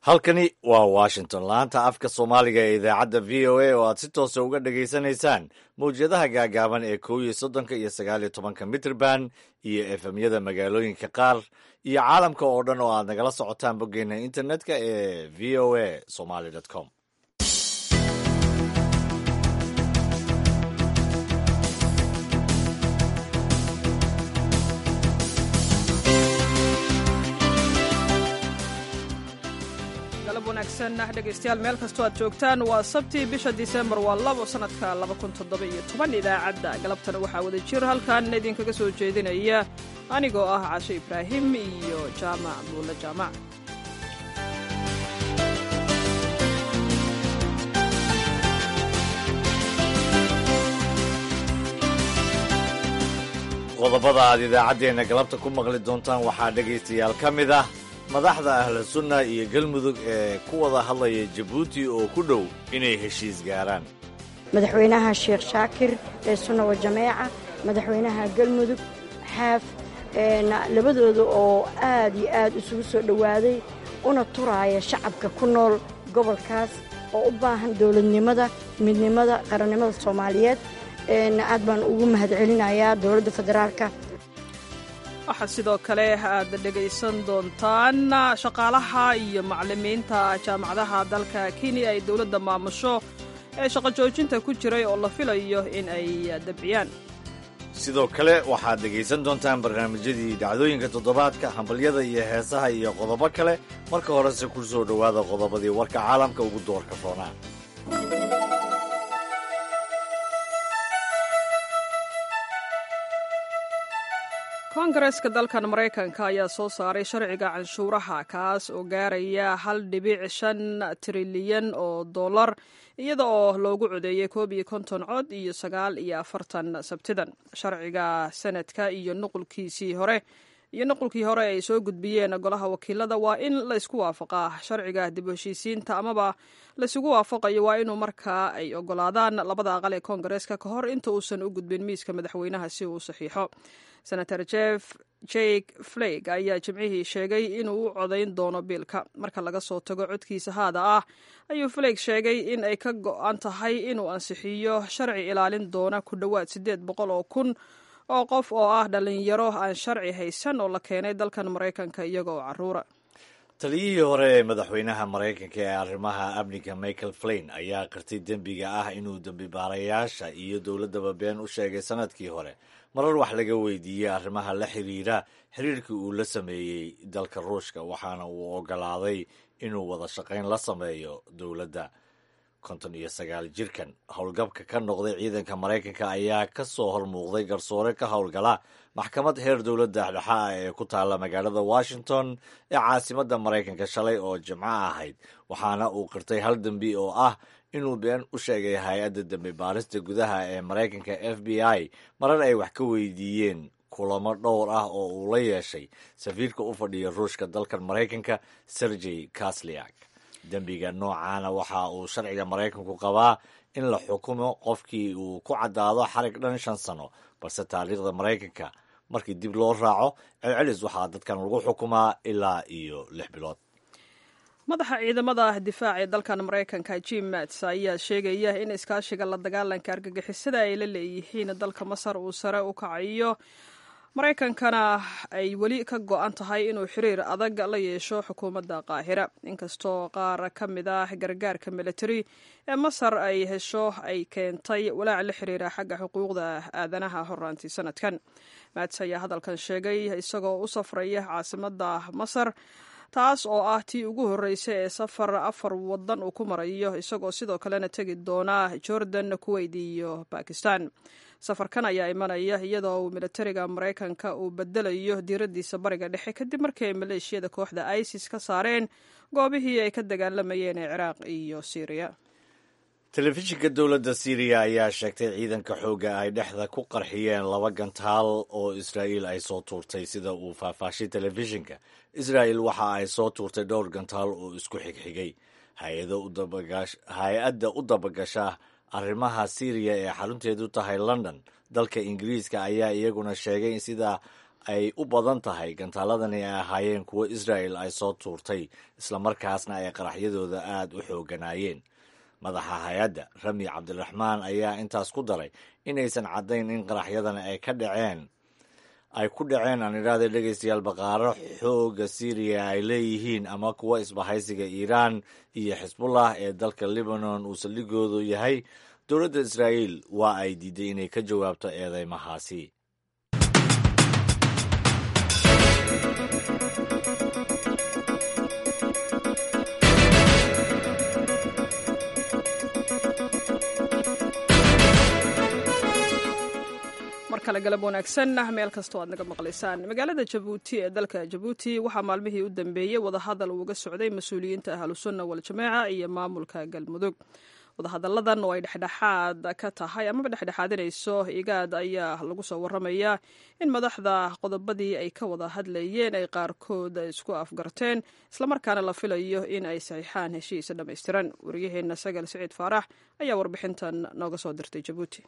halkani waa washington laanta afka soomaaliga ee idaacadda v o a oo aad si toosa uga dhagaysanaysaan mawjadaha gaagaaban ee kow iyo soddonka iyo sagaal iyo tobanka mitrband iyo efemyada magaalooyinka qaar iyo caalamka oo dhan oo aad nagala socotaan boggeena internetka ee v o a somaly com wanaagsan dhegaystayaal meel kastoo aad joogtaan waa sabtii bisha disembar waa labo sanadka idaacadda galabtana waxaa wada jir halkan idinkaga soo jeedinaya anigoo ah cashe ibraahim iyo jaamac buulle jaamac qodobada aad idaacaddeenna galabta ku maqli doontaan waxaa dhegaystayaal ka mid ah madaxda ahlu sunna iyo galmudug ee ku wada hadlaya jabuuti oo ku dhow inay heshiis gaaraan madaxweynaha sheekh shaakir ee sunna wa jameeca madaxweynaha galmudug xaaf labadooda oo aad iyo aad isugu soo dhowaaday una turaaya shacabka ku nool gobolkaas oo u baahan dowladnimada midnimada qarannimada soomaaliyeed aad baan ugu mahadcelinayaa dowladda federaalka waxaa sidoo kale aad dhegaysan doontaan shaqaalaha iyo macallimiinta jaamacadaha dalka kenya ay dowladda maamusho ee shaqo joojinta ku jiray oo la filayo in ay dabciyaan sidoo kale waxaad dhegaysan doontaan barnaamijyadii dhacdooyinka toddobaadka hambalyada iyo heesaha iyo qodobo kale marka horese ku soo dhowaada qodobadii warka caalamka ugu doorka roonaa kongareska dalkan maraykanka ayaa soo saaray sharciga canshuuraha kaas oo gaaraya hal dhibic shan trilyan oo dollar iyada oo loogu codeeyey koob iyo konton cod iyo sagaal iyo afartan sabtidan sharciga senadka iyo nuqulkiisii hore iyo nuqulkii hore ay soo gudbiyeen golaha wakiilada waa in laysku waafaqaa sharciga dib u heshiisiinta amaba laysugu waafaqayo waa inuu markaa ay ogolaadaan labada aqal ee kongareska ka hor inta uusan u gudbin miiska madaxweynaha si uu saxiixo senator jeff jake flag ayaa jimcihii sheegay inuu u codayn doono biilka marka laga soo tago codkiisa haada ah ayuu flag sheegay in ay ka go-an tahay inuu ansixiyo sharci ilaalin doona ku dhowaad siddeed boqol oo kun oo qof oo ah dhalinyaro aan sharci haysan oo la keenay dalkan maraykanka iyaga oo caruura taliyihii hore ee madaxweynaha maraykanka ee arrimaha amniga michael flain ayaa qirtay dembiga ah inuu dembibaarayaasha iyo dowladdaba been u sheegay sanadkii hore marar wax laga weydiiyey arrimaha la xiriira xiriirkii uu la sameeyey dalka ruushka waxaana uu ogolaaday inuu wada shaqayn la sameeyo dowladda konton iyo sagaal jirkan howlgabka ka noqday ciidanka maraykanka ayaa ka soo hormuuqday garsoore ka howlgala maxkamad heer dowladda dhexa ah ee ku taalla magaalada washington ee caasimadda maraykanka shalay oo jimco ahayd waxaana uu qirtay hal dembi oo ah inuu been u sheegay hay-adda dembi baarista gudaha ee maraykanka f b i marar ay wax ka weydiiyeen kulamo dhowr ah oo uu la yeeshay safiirka u fadhiya ruushka dalkan maraykanka sergey kasliak dembiga noocaana waxa uu sharciga maraykanku qabaa in la xukumo qofkii uu ku caddaado xarig dhan shan sano balse taariikhda maraykanka markii dib loo raaco celcelis waxaa dadkan lagu xukumaa ilaa iyo lix bilood madaxa ciidamada difaaca ee dalkan maraykanka jim mats ayaa sheegaya in iskaashiga la dagaalanka argagixisada ay la leeyihiin dalka masar uu sare u kacayo maraykankana ay weli ka go-an tahay inuu xiriir adag la yeesho xukuumadda qaahira inkastoo qaar ka mid ah gargaarka militari ee masar ay hesho ay keentay walaac la xiriira xagga xuquuqda aadanaha horaantii sanadkan mats ayaa hadalkan sheegay isagoo u safraya caasimadda masar taas oo ah tii ugu horreysay ee safar afar wadan uu ku marayo isagoo sidoo kalena tegi doona jordan kuweyt iyo bakistan safarkan ayaa imanaya iyadoo uu militariga maraykanka uu bedelayo diiradiisa bariga dhexe kadib markii ay maleeshiyada kooxda isis ka saareen goobihii ay ka dagaalamayeen ee ciraaq iyo syriya telefishinka dowladda syriya ayaa sheegtay ciidanka xoogga ay dhexda ku qarxiyeen laba gantaal oo israa'iil ay soo tuurtay sida uu faahfaashay telefishinka israa'il waxa ay soo tuurtay dhowr gantaal oo isku xigxigay hay-adda u dabagasha arrimaha syriya ee xarunteedu tahay london dalka ingiriiska ayaa iyaguna sheegay sida ay u badan tahay gantaaladani ay ahaayeen kuwo israa'el ay soo tuurtay islamarkaasna ay qaraxyadooda aad u xooganaayeen madaxa hay-adda rami cabdiraxmaan ayaa intaas ku daray inaysan caddayn in qaraxyadani ay ka dhaceen ay ku dhaceen aan idhaahda dhegaystayaal baqaaro xoogga syriya ay leeyihiin ama kuwa isbahaysiga iiraan iyo xisbullah ee dalka libanon uu saldhigoodu yahay dowladda israa'iil waa ay diiday inay ka jawaabto eedeymahaasi mar kale galab wanaagsan meel kastoo aad naga maqlaysaan magaalada jabuuti ee dalka jabuuti waxaa maalmihii u dambeeyey wadahadal uuga socday mas-uuliyiinta ahlusunna waljamaaca iyo maamulka galmudug wadahadalladan oo ay dhexdhexaad ka tahay amaba dhexdhexaadinayso igaad ayaa lagu soo waramayaa in madaxda qodobadii ay ka wada hadlayeen ay qaarkood isku afgarteen islamarkaana la filayo in ay saxiixaan heshiisa dhammaystiran wariyaheenna sagal siciid faarax ayaa warbixintan nooga soo dirtay jabuuti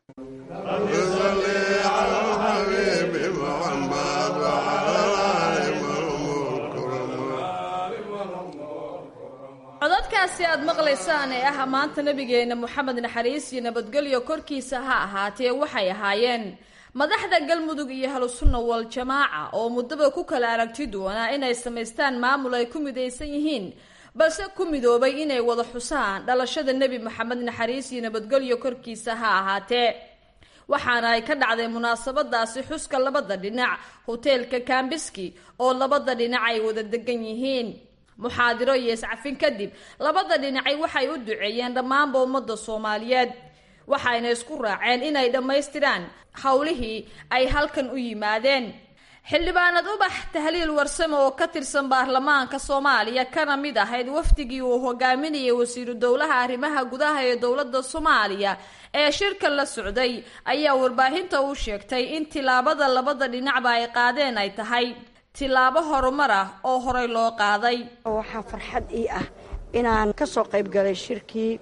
codadkaasi aad maqlaysaan ee ah maanta nebigeenna moxamed naxariis iyo nabadgelyo korkiisa ha ahaatee waxay ahaayeen madaxda galmudug iyo ahlusunna wal jamaaca oo muddaba ku kala aragti doonaa inay samaystaan maamul ay ku midaysan yihiin balse ku midoobay inay wada xusaan dhalashada nebi moxamed naxariis iyo nabadgelyo korkiisa ha ahaatee waxaana ay ka dhacday munaasabadaasi xuska labada dhinac hoteelka kambiski oo labada dhinac ay wada degan yihiin muxaadiro iyo iscafin kadib labada dhinacay waxay u duceeyeen dhammaanba ummadda soomaaliyeed waxayna isku raaceen inay dhammaystiraan howlihii ay halkan u yimaadeen xildhibaanad ubax tahliil warsame oo ka tirsan baarlamaanka soomaaliya kana mid ahayd wafdigii uu hogaaminayay wasiiru dowlaha arrimaha gudaha ee dowladda soomaaliya ee shirka la socday ayaa warbaahinta u sheegtay in tilaabada labada dhinacba ay qaadeen ay tahay tilaabo horumar ah oo horey loo qaaday waxaa farxad ii ah inaan ka soo qayb galay shirkii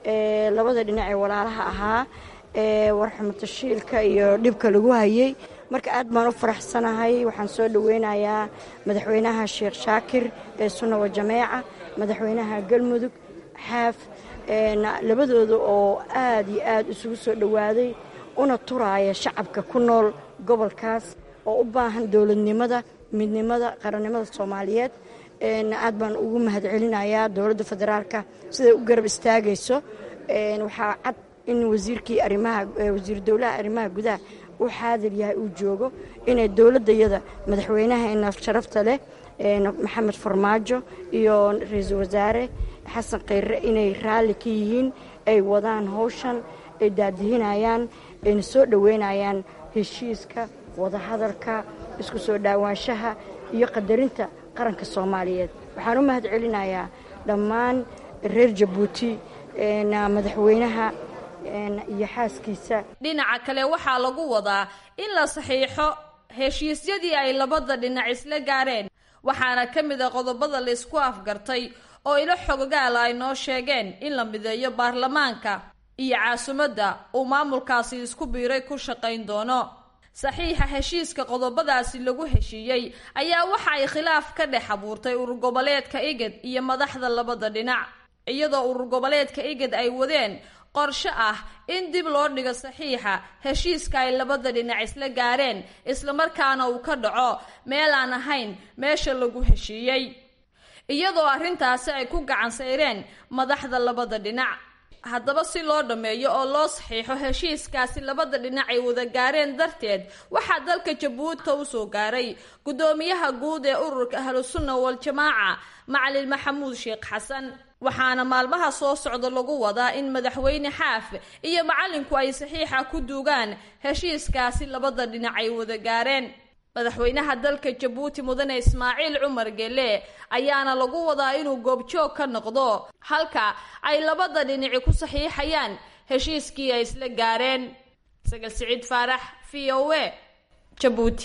labada dhinac ee walaalaha ahaa ee warxumatashiilka iyo dhibka lagu hayay marka aad baan u faraxsanahay waxaan soo dhoweynayaa madaxweynaha sheekh shaakir ee sunna wa jameeca madaxweynaha galmudug xaaf labadooda oo aad iyo aad isugu soo dhowaaday una turaaya shacabka ku nool gobolkaas oo u baahan dowladnimada midnimada qarannimada soomaaliyeed aad baan ugu mahadcelinayaa dowladda federaalka siday u garab istaagayso waxaa cad in wasiirkii arimaha wasiiru dowlaha arrimaha gudaha uu xaadir yahay uu joogo inay dowladdayada madaxweynaheena sharafta leh maxamed farmaajo iyo ra-iisul wasaare xasan khayre inay raalli ka yihiin ay wadaan howshan ay daadihinayaan ayna soo dhoweynayaan heshiiska wadahadalka isku soo dhaawaanshaha iyo qadarinta qaranka soomaaliyeed waxaan u mahad celinayaa dhammaan reer jabuuti madaxweynaha iyo xaaskiisa dhinaca kale waxaa lagu wadaa in la saxiixo heshiisyadii ay labada dhinac isla gaareen waxaana ka mid a qodobada laysku afgartay oo ilo xogogaala ay noo sheegeen in la mideeyo baarlamaanka iyo caasimadda uu maamulkaasi isku biiray ku shaqayn doono saxiixa heshiiska qodobadaasi lagu heshiiyey ayaa waxa ay khilaaf ka dhex abuurtay urur goboleedka igad iyo madaxda labada dhinac iyadoo urur goboleedka igad ay wadeen qorshe ah in dib loo dhigo saxiixa heshiiska ay labada dhinac isla gaareen islamarkaana uu ka dhaco meel aan ahayn meesha lagu heshiiyey iyadoo arrintaasi ay ku gacan sayreen madaxda labada dhinac haddaba si loo dhammeeyo oo loo saxiixo heshiiskaasi labada dhinac ay wada gaareen darteed waxaa dalka jabuuti u soo gaaray guddoomiyaha guud ee ururka ahlusunna waljamaaca macalin maxamuud sheekh xasan waxaana maalmaha soo socda lagu wadaa in madaxweyne xaaf iyo macalinku ay saxiixa ku duugaan heshiiskaasi labada dhinac ay wada gaareen madaxweynaha dalka jabuuti mudane ismaaciil cumar gele ayaana lagu wadaa inuu goobjoog ka noqdo halka ay labada dhinaci ku saxiixayaan heshiiskii ay isla gaareen sagal siciid faarax v o a jabuuti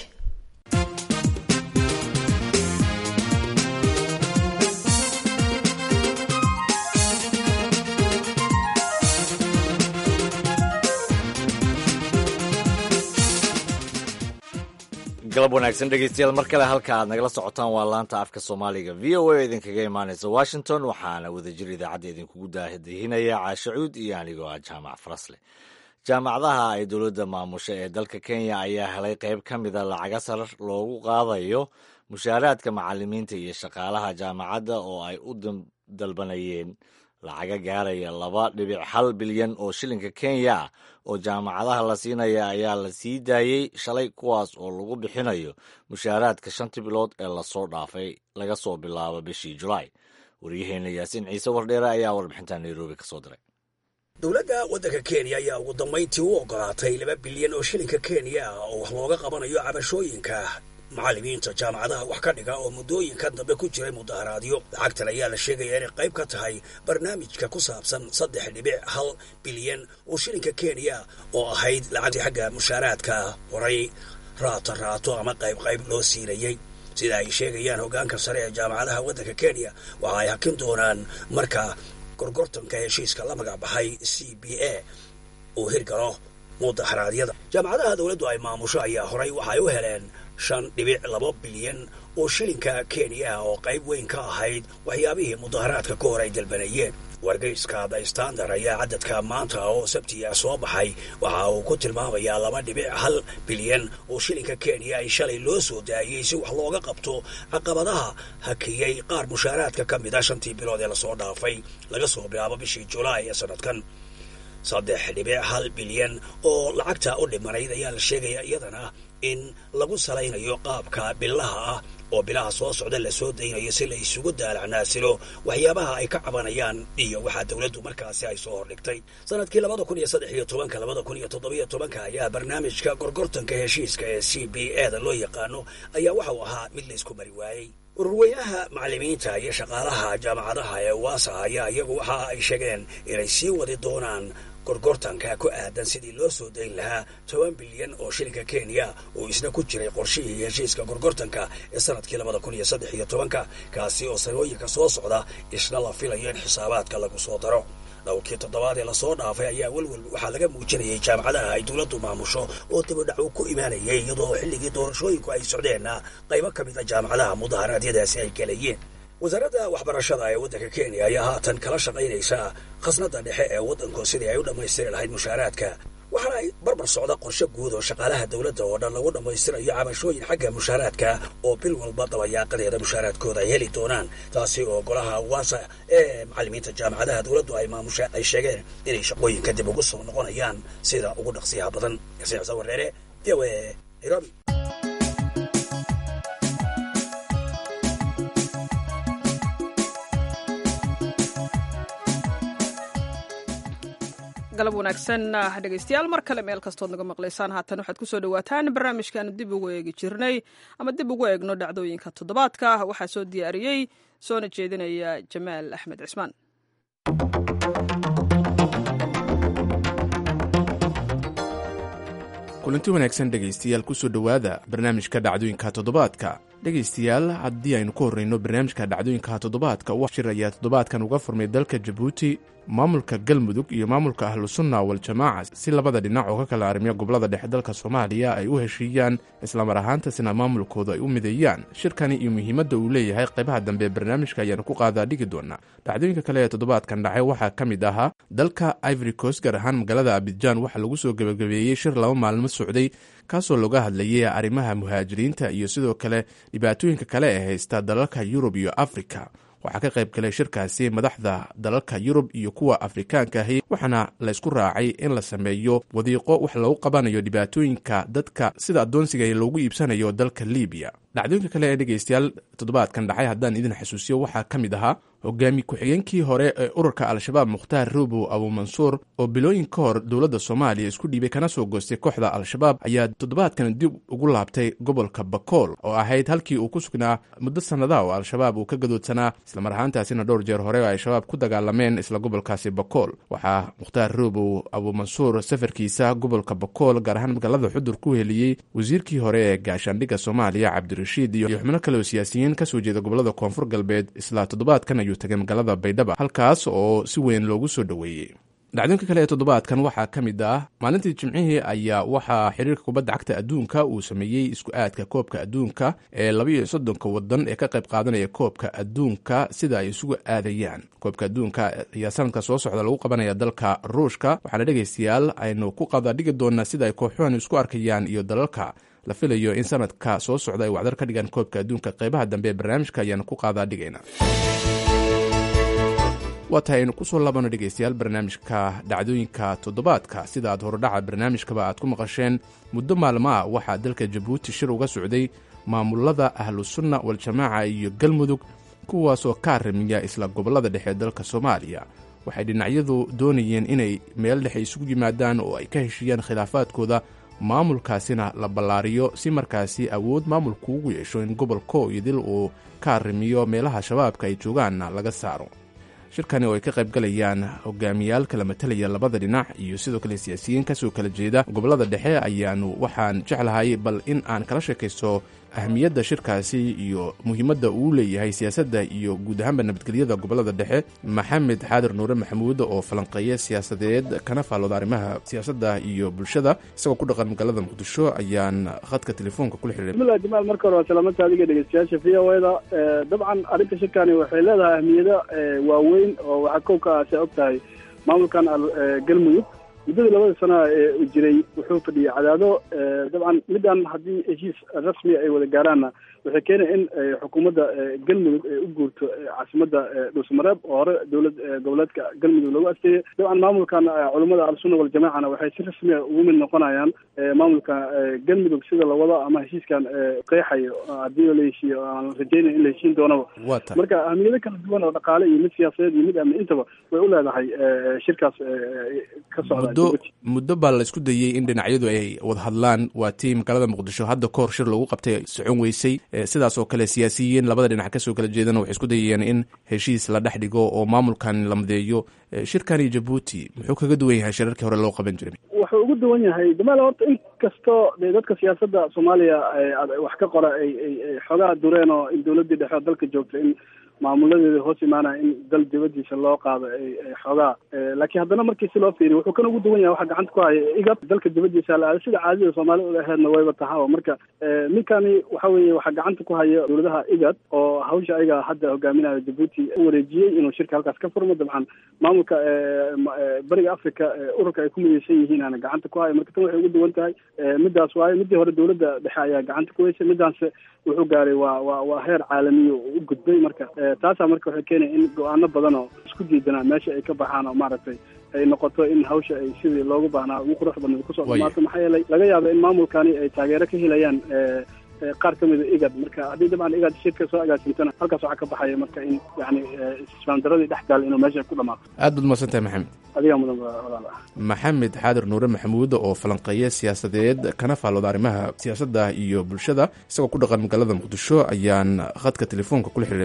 galab wanaagsan dhegeystayaal mar kale halka aad nagala socotaan waa laanta afka soomaaliga v o a idinkaga imaaneysa washington waxaana wadajir idaacadda idinkugu daahdahinaya caashacuud iyo anigoo ah jaamac farasle jaamacadaha ay dowladda maamusha ee dalka kenya ayaa helay qayb ka mida lacaga sar loogu qaadayo mushaaraadka macalimiinta iyo shaqaalaha jaamacadda oo ay u dalbanayeen lacaga gaaraya laba dhibic hal bilyan oo shilinka kenya ah oo jaamacadaha la siinaya ayaa la sii daayey shalay kuwaas oo lagu bixinayo mushaaraadka shantii bilood ee lasoo dhaafay laga soo bilaabo bishii julaay waryaheena yaasiin ciise wardheere ayaa warbixinta nairobi ka soo diray dowladda waddanka kenya ayaa ugu dambayntii u ogolaatay laba bilyan oo shilinka kenya ah oo wax looga qabanayo cabashooyinka macallimiinta jaamacadaha wax ka dhiga oo muddooyinkan dambe ku jiray mudaharaadyo lacagtan ayaa la sheegaya inay qayb ka tahay barnaamijka ku saabsan saddex dhibic hal bilyan oo shilinka kenya oo ahayd lacagtii xagga mushaaraadka horay raato raato ama qayb qayb loo siinayey sida ay sheegayaan hoggaanka sare ee jaamacadaha waddanka kenya waxa ay hakin doonaan marka gorgortanka heshiiska la magac baxay c b a uu hirgalo mudaharaadyada jaamacadaha dowladdu ay maamusho ayaa horay waxay u heleen shan dhibic laba bilyan oo shilinka kenya ah oo qayb weyn ka ahayd waxyaabihii mudaharaadka ka hor ay dalbanayeen wargeyska the standard ayaa cadadka maanta oo sabtiya soo baxay waxa uu ku tilmaamayaa laba dhibic hal bilyan oo shilinka kenya ay shalay loo soo daayey si wax looga qabto caqabadaha hakiyey qaar mushaaraadka ka mid a shantii bilood ee lasoo dhaafay laga soo bilaabo bishii julaay ee sanadkan saddex dhibic hal bilyan oo lacagta u dhimanayd ayaa la sheegaya iyadana in lagu salaynayo qaabka bilaha ah oo bilaha soo socda la soo daynayo si la isugu daalacnaasilo waxyaabaha ay ka cabanayaan iyo waxaa dowladdu markaasi ay soo hordhigtay sanadkii labada kun iyo saddex iyo tobanka labada kun iyo toddobiyo tobanka ayaa barnaamijka gorgortanka heshiiska ee c b a da loo yaqaano ayaa waxa uu ahaa mid laysku mari waayey ururweynaha macallimiinta iyo shaqaalaha jaamacadaha ee waasa ayaa iyagu waxa ay sheegeen inay sii wadi doonaan gorgortanka ku aadan sidii loo soo dayn lahaa toban bilyan oo shilinka kenya oo isna ku jiray qorshihii heshiiska gorgortanka ee sanadkii labada kun iyo saddex iyo tobanka kaasi oo sanooyinka soo socda isna la filayo in xisaabaadka lagu soo daro dhowrkii toddobaad ee lasoo dhaafay ayaa welwel waxaa laga muujinayay jaamacadaha ay dowladdu maamusho oo dibadhacu ku imaanayay iyadoo xilligii doorashooyinku ay socdeenna qaybo ka mid a jaamacadaha mudaharaadyadaasi ay galayeen wasaaradda waxbarashada ee waddanka kenya ayaa haatan kala shaqaynaysa khasnadda dhexe ee waddanku sidii ay u dhammaystiri lahayd mushaaraadka waxaana ay barbar socda qorshe guud oo shaqaalaha dowladda oo dhan lagu dhammaystirayo cabashooyin xagga mushaaraadka oo bil walba dabayaaqadeeda mushaaraadkooda ay heli doonaan taasi oo golaha waasa ee macallimiinta jaamacadaha dowladdu ay maamusha ay sheegeen inay shaqooyinka dib ugu soo noqonayaan sida ugu dhaqsiyaha badan yasiixsa wareere v o a nairobi galab wanaagsan dhegeystayaal mar kale meel kastood naga maqlaysaan haatan waxaad kusoo dhawaataan barnaamijkan dib ugu eegi jirnay ama dib ugu eegno dhacdooyinka toddobaadka waxaa soo diyaariyey soona jeedinaya jamaal axmed cismaan kulanti wanaagsan dhegaystayaal kusoo dhowaada barnaamijka dhacdooyinka toddobaadka dhegaystayaal haddii aynu ku horreyno barnaamijka dhacdooyinka toddobaadka wax shir ayaa toddobaadkan uga furmay dalka jabuuti maamulka galmudug iyo maamulka ahlusunna waljamaaca si labada dhinac oo ka kala arrimiya gobolada dhexe dalka soomaaliya ay u heshiiyaan islamar ahaantasina maamulkooda ay u mideeyaan shirkani iyo muhiimadda uu leeyahay qaybaha dambe barnaamijka ayaanu ku qaadaa dhigi doonaa dhacdooyinka kale ee toddobaadkan dhacay waxaa ka mid ahaa dalka ivory coast gaar ahaan magaalada abidjan waxaa lagu soo gebagabeeyey shir laba maalmo socday kaasoo looga hadlayay arrimaha muhaajiriinta iyo sidoo kale dhibaatooyinka kale ee haysta dalalka yurub iyo afrika waxaa ka qayb galay shirkaasi madaxda dalalka yurub iyo kuwa afrikaanka ahi waxaana laysku raacay in la sameeyo wadiiqo wax lagu qabanayo dhibaatooyinka dadka sida addoonsiga loogu iibsanayo dalka libiya dhacdooyinka kale ee dhegaystayaal toddobaadkan dhacay haddaan idin xasuusiyo waxaa ka mid ahaa hogaami ku-xigeenkii hore ee ururka al-shabaab mukhtaar ruubow abuumansuur oo bilooyin ka hor dowladda soomaaliya isku dhiibay kana soo goostay kooxda al-shabaab ayaa toddobaadkan dib ugu laabtay gobolka bakool oo ahayd halkii uu ku sugnaa muddo sannadaha oo al-shabaab uu ka gadoodsanaa islamar ahaantaasina dhowr jeer hore oo ay shabaab ku dagaalameen isla gobolkaasi bakool waxaa mukhtaar ruubow abuumansuur safarkiisa gobolka bakool gaar ahaan magaalada xudur ku heliyey wasiirkii hore ee gaashaandhigga soomaaliya cabdirashiid iyo xubno kale oo siyaasiyiin kasoo jeeda gobolada koonfur galbeed isla toddobaadkan ayuu tagay magaalada baydhaba halkaas oo si weyn loogu soo dhoweeyey dhacdooyinka kale ee toddobaadkan waxaa ka mid ah maalintii jimcihii ayaa waxaa xiriirka kubadda cagta adduunka uu sameeyey isku aadka koobka adduunka ee labaiyo soddonka wadan ee ka qayb qaadanaya koobka adduunka sida ay isugu aadayaan koobka adduunka ayaa sanadka soo socda lagu qabanaya dalka ruushka waxaana dhegaystayaal aynu ku qadadhigi doonaa sida ay kooxuhan isku arkayaan iyo dalalka la filayo in sanadka soo socda ay wacdar ka dhigaan koobka adduunka qeybaha dambe ee barnaamijka ayaanu ku qaadaa dhigayna waa tahay aynu kusoo laabano dhegaystayaal barnaamijka dhacdooyinka toddobaadka sida aad horodhaca barnaamijkaba aad ku maqasheen muddo maalmaa waxaa dalka jabuuti shir uga socday maamulada ahlusunna waljamaaca iyo galmudug kuwaasoo ka arrimiya isla gobollada dhexe dalka soomaaliya waxay dhinacyadu doonayeen inay meel dhexe isugu yimaadaan oo ay ka heshiiyaan khilaafaadkooda maamulkaasina la ballaariyo si markaasi awood maamulku ugu yeesho in gobolko idil uu ka arrimiyo meelaha shabaabka ay joogaanna laga saaro shirkani oo ay ka qaybgalayaan hogaamiyaal kala matalaya labada dhinac iyo sidoo kale siyaasiyiin kasoo kala jeeda gobollada dhexe ayaanu waxaan jeclahay bal in aan kala sheekaysto ahmiyadda shirkaasi iyo muhiimadda uu leeyahay siyaasadda iyo guud ahaanba nabadgelyada gobollada dhexe maxamed xaadir nuure maxamuud oo falanqeeya siyaasadeed kana faallooda arrimaha siyaasadda iyo bulshada isagoo ku dhaqan magaalada muqdisho ayaan khadka telefoonka kula xiriiray bismillahi jamaal marka hore waa salaamanta adiga dhegeystayaasha v o eda dabcan arrinta shirkani waxay leedahay ahmiyado waaweyn oo waxaa kow ka ah si og tahay maamulkan galmudug muddadii labada sana ee jiray wuxuu fadhiyay cadaado dabcan midaan haddii heshiis rasmi ay wada gaaraanna waxay keenaya in xukuumadda galmudug ay u guurto caasimadda dhuusmareeb oo hore dowlad goboleedka galmudug loogu asteeyey dabcan maamulkan culummada al-sunna waljamaacana waxay si rasmiya ugu mid noqonayaan maamulka galmudug sida la wado ama heshiiskan qeexayo haddii la heshiiyo aan rajeynaya in la heshiin doonaba marka ahmiyado kala duwan oo dhaqaale iyo mid siyaasadeed iyo mid amni intaba way u leedahay shirkaas ka socda muddo muddo baa la isku dayey in dhinacyadu ay wada hadlaan waa tii magaalada muqdisho hadda kahor shir lagu qabtay socon weysay sidaas oo kale siyaasiyiin labada dhinac kasoo kala jeedana waxay isku dayayeen in heshiis la dhex dhigo oo maamulkan la madeeyo shirkani jabuuti muxuu kaga duwan yahay shirarkii hore loo qaban jiray wuxuu ugu duwan yahay jamaal horta in kastoo de dadka siyaasadda soomaaliya wax ka qora ay ay xoogaa dureen oo in dowladdii dhexe dalka joogta in maamuladeeda hoos imaanaya in dal dibadiisa loo qaado ay xoogaa laakiin haddana markii si loo fiiriyo wuxuu kan ugu duwan yahay waxa gacanta ku haya igab dalka dibadiisa la aada sida caadida soomaalida u aheedna wayba tahaa marka ninkani waxa weeye waxaa gacanta ku haya dowladaha igad oo hawsha ayaga hadda hogaaminayo jabuuti u wareejiyey inuu shirka halkaas ka furmo dabcan maamulka bariga africa ururka ay ku mideysan yihiin ana gacanta ku haya marka tan waxay ugu duwan tahay midaas waayo midii hore dowladda dhexe ayaa gacanta ku heysay midaanse wuxuu gaaray waa waa waa heer caalamiya u gudbay marka taasaa marka waxay keenaya in go-aano badan oo isku diidanaa meesha ay ka baxaan oo maaragtay ay noqoto in hawsha ay sidii loogu baahnaa ugu qurux badneed kusoo dhamaato maxaa yeelay laga yaaba in maamulkani ay taageero ka helayaan qaar ka mida igad marka haddii dabcan igad shirka soo agaasintana halkaas waxaa ka baxaya marka in yani isfaandaradii dhex gaal inuu meesha ku dhamaato aad baad umahadsan tahay maxamed adigaa mudan walaal ah maxamed xaadir nuure maxamuud oo falanqeeya siyaasadeed kana faallooda arrimaha siyaasadda iyo bulshada isagoo ku dhaqan magaalada muqdisho ayaan khadka telefoonka kula xiriiray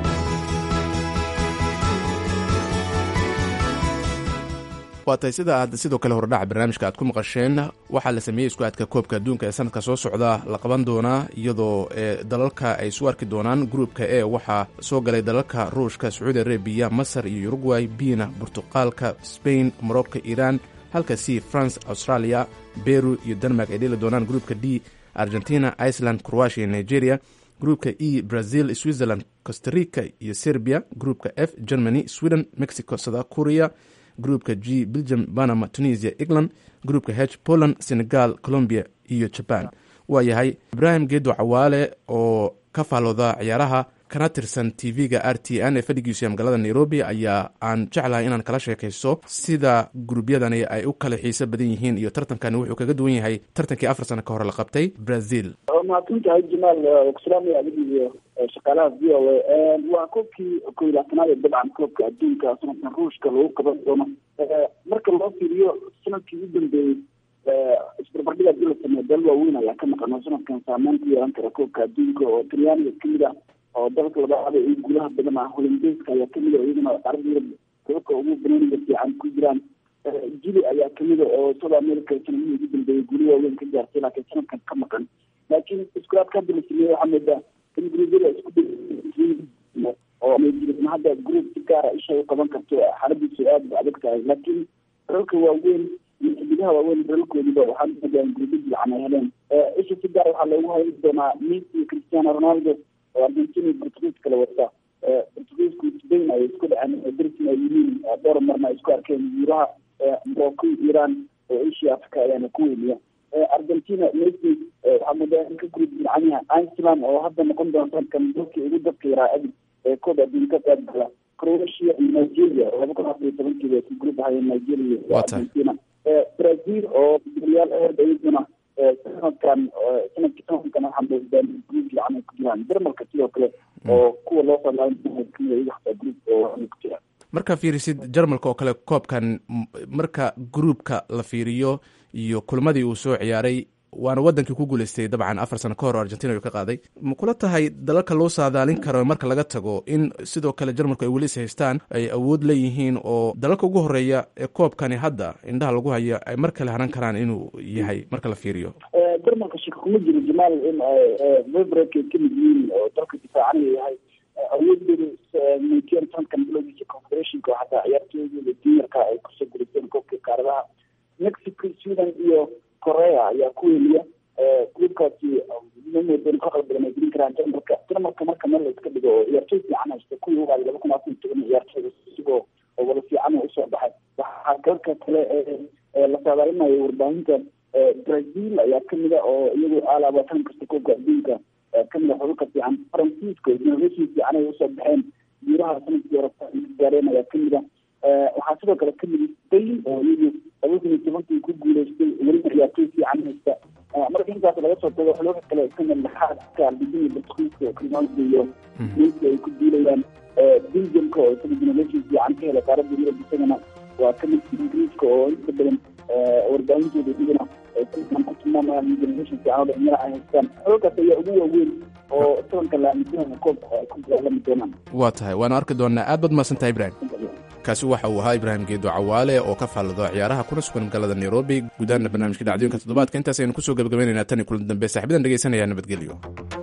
waa tahay sida aad sidoo kale horedhaca barnaamijka aad ku maqasheen waxaa la sameeyey isku aadka koobka adduunka ee sanadka soo socda la qaban doonaa iyadoo dalalka ay isu arki doonaan gruupka e waxaa soo galay dalalka ruushka sacuudi arabiya masar iyo uruguay biina burtuqaalka spain morocco iiraan halka c france australia beru iyo denmark ay dheli doonaan gruupka d argentina iceland croatia iyo nigeria gruupka e brazil switzerland costarica iyo serbia gruupka f germany sweden mexico south korea gruupka g belgium panama tunisia england gruupka h poland senegal colombia iyo jaban waa yahay ibraahim geedo cawaale oo ka faallooda ciyaaraha kana tirsan tv-ga r t n ee fadhigiisu ee magaalada nairobi ayaa aan jeclahay inaan kala sheekaysto sida guruubyadani ay u kala xiiso badan yihiin iyo tartankani wuxuu kaga duwan yahay tartankii afar sano ka hore la qabtay brazil mahadsantahay jamaal kuslaamaya adig iyo shaqaalaha v o a waa koobkii kow iyo labaatanaad ee dabcan koobka adduunka sanadkan ruushka lagu qaban doono marka loo fiiriyo sanadkii u dambeeyey isbarbardhig hadii la sameeyo dal waaweyn ayaa ka maqan oo sanadkan saameyn ku yeelan kara koobka adduunka oo talyaaniga kamid ah oo dalka labaada iyo guulaha badan ah holandeeska ayaa kamid a iyadana carada yurub koobka ugu banaaniga fiican ku jiraan jili ayaa kamid a oo south america sanadihii ugu dambeeyey guuli waaweyn ka gaartay laakiin sanadkan ka maqan laakiin iskulaadka hadda la sameeyey waxaa moodaa in gruubyada isku oo hadda gruub si gaara isha u qaban karto xaaladiisu aada ba adag tahay laakiin dalalka waaweyn iyo xidigaha waaweyn dalalkoodiba waxaa moodaa gurbo fiican ay heleen isha si gaar waxaa loogu hayn doonaa messi iyo cristiano ronaldo oo argentina iyo portugiis kala wata portugiisku spain ay isku dhaceen darsin ay yihiin dhowr marna ay isku arkeen yuuraha morocco iran oo asia africa ayaana ku weyniya argentina messi waxaa moodaa in ka guri fiican yahay iceland oo hadda noqon doonta kan dalkii ugu dadka yaraa abid ee koob adduunka qayb gala croatia iyo nigeria oo laba kun afar iyo tobankiiba ku group ahayeen nigeria iyo argentina brazil oo daliyaal aad iyaduna sanadkan sanadkii sanadkan waxaa moodaa group fiican ay ku jiraan jarmalka sidoo kale oo kuwa loo salaain kamida iyaga xataa group oo ku jiraan markaa fiirisid jarmalka oo kale koobkan marka gruupka la fiiriyo iyo kulmadii uu soo ciyaaray waana wadankii ku guuleystay dabcan afar sano ka hor argentina uu ka qaaday ma kula tahay dalalka loo saadaalin karo marka laga tago in sidoo kale jarmalku ay weli is haystaan ay awood leeyihiin oo dalalka ugu horeeya ee koobkani hadda indhaha lagu hayo ay mar kale haran karaan inuu yahay marka la fiiriyo jarmalka shaka kuma jiro jamaal in vibrek ay kamid yihiin oo dalka difaacanaya yahay awoodooda muujiyeen sanadkan bilowgiisa confederationka oo xataa ciyaartooydooda juniorka ay kusoo guriseen koobka kaaradaha mexico sweden iyo korea ayaa ku weliya gruubkaasi mamoodan ka qalbadan ay gelin karaan jarmalka jarmalka marka meel la iska dhigo oo ciyaartooy fiican haysta kuwii ugaada laba kun afar iyo toban ciyaartooyda isigoo wada fiican usoo baxay waxaa dalka kale la saadaalinayo warbaahinta brazil ayaa kamida oo iyagu alaaba tan kasta koobka adduunka kamid a xulka fiican faransiiska innovation fiican ay usoo baxeen guuraha sanadkii hore gaareen ayaa kamid a waxaa sidoo kale kamid spain oo iyagu laba kun iyo tobankii ku guuleystay weliba ciyaartooy fiican haysta marka intaas laga soo tago xulka kale kamid laxaadka argentina portugiiska ronaldo iyo messi ay ku duulayaan belgiumka oo isaga innovation fiican ka hela qaaradda yurub isagana waa kamid ingiriiska oo inta badan warbaahintooda iyagana ku tilmaamayaan generation fiican oo dhalinyaro ay haystaan xulkaas ayaa ugu waaweyn oo sanadka la aaminsanaya koobka ay ku dagaalami doonaan waa tahay waana arki doonaa aad baad mahadsantahay ibrahim kaasi waxa uu ahaa ibraahim geedo cawaale oo ka faallado ciyaaraha kuna sugan magaalada nairobi gudaana barnaamijka dhacdooyinka toddobaadka intaas aynu kusoo gebagabaynaynaa tan iyo kulan dambe saaxibadan dhegeysanaya nabadgelyo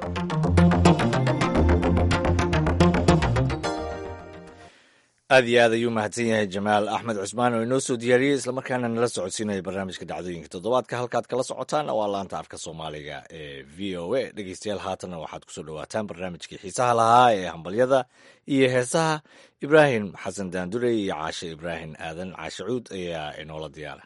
aad iyo aad ayuu mahadsan yahay jamaal axmed cusmaan oo inoo soo diyaariyey islamarkaana nala socodsiinaya barnaamijka dhacdooyinka toddobaadka halkaad kala socotaan waa laanta afka soomaaliga ee v o a dhegeystayaal haatanna waxaad kusoo dhawaataan barnaamijkii xiisaha lahaa ee hambalyada iyo heesaha ibraahim xasan daandurey iyo caashe ibraahim aadan caashe cuud ayaa inoola diyaara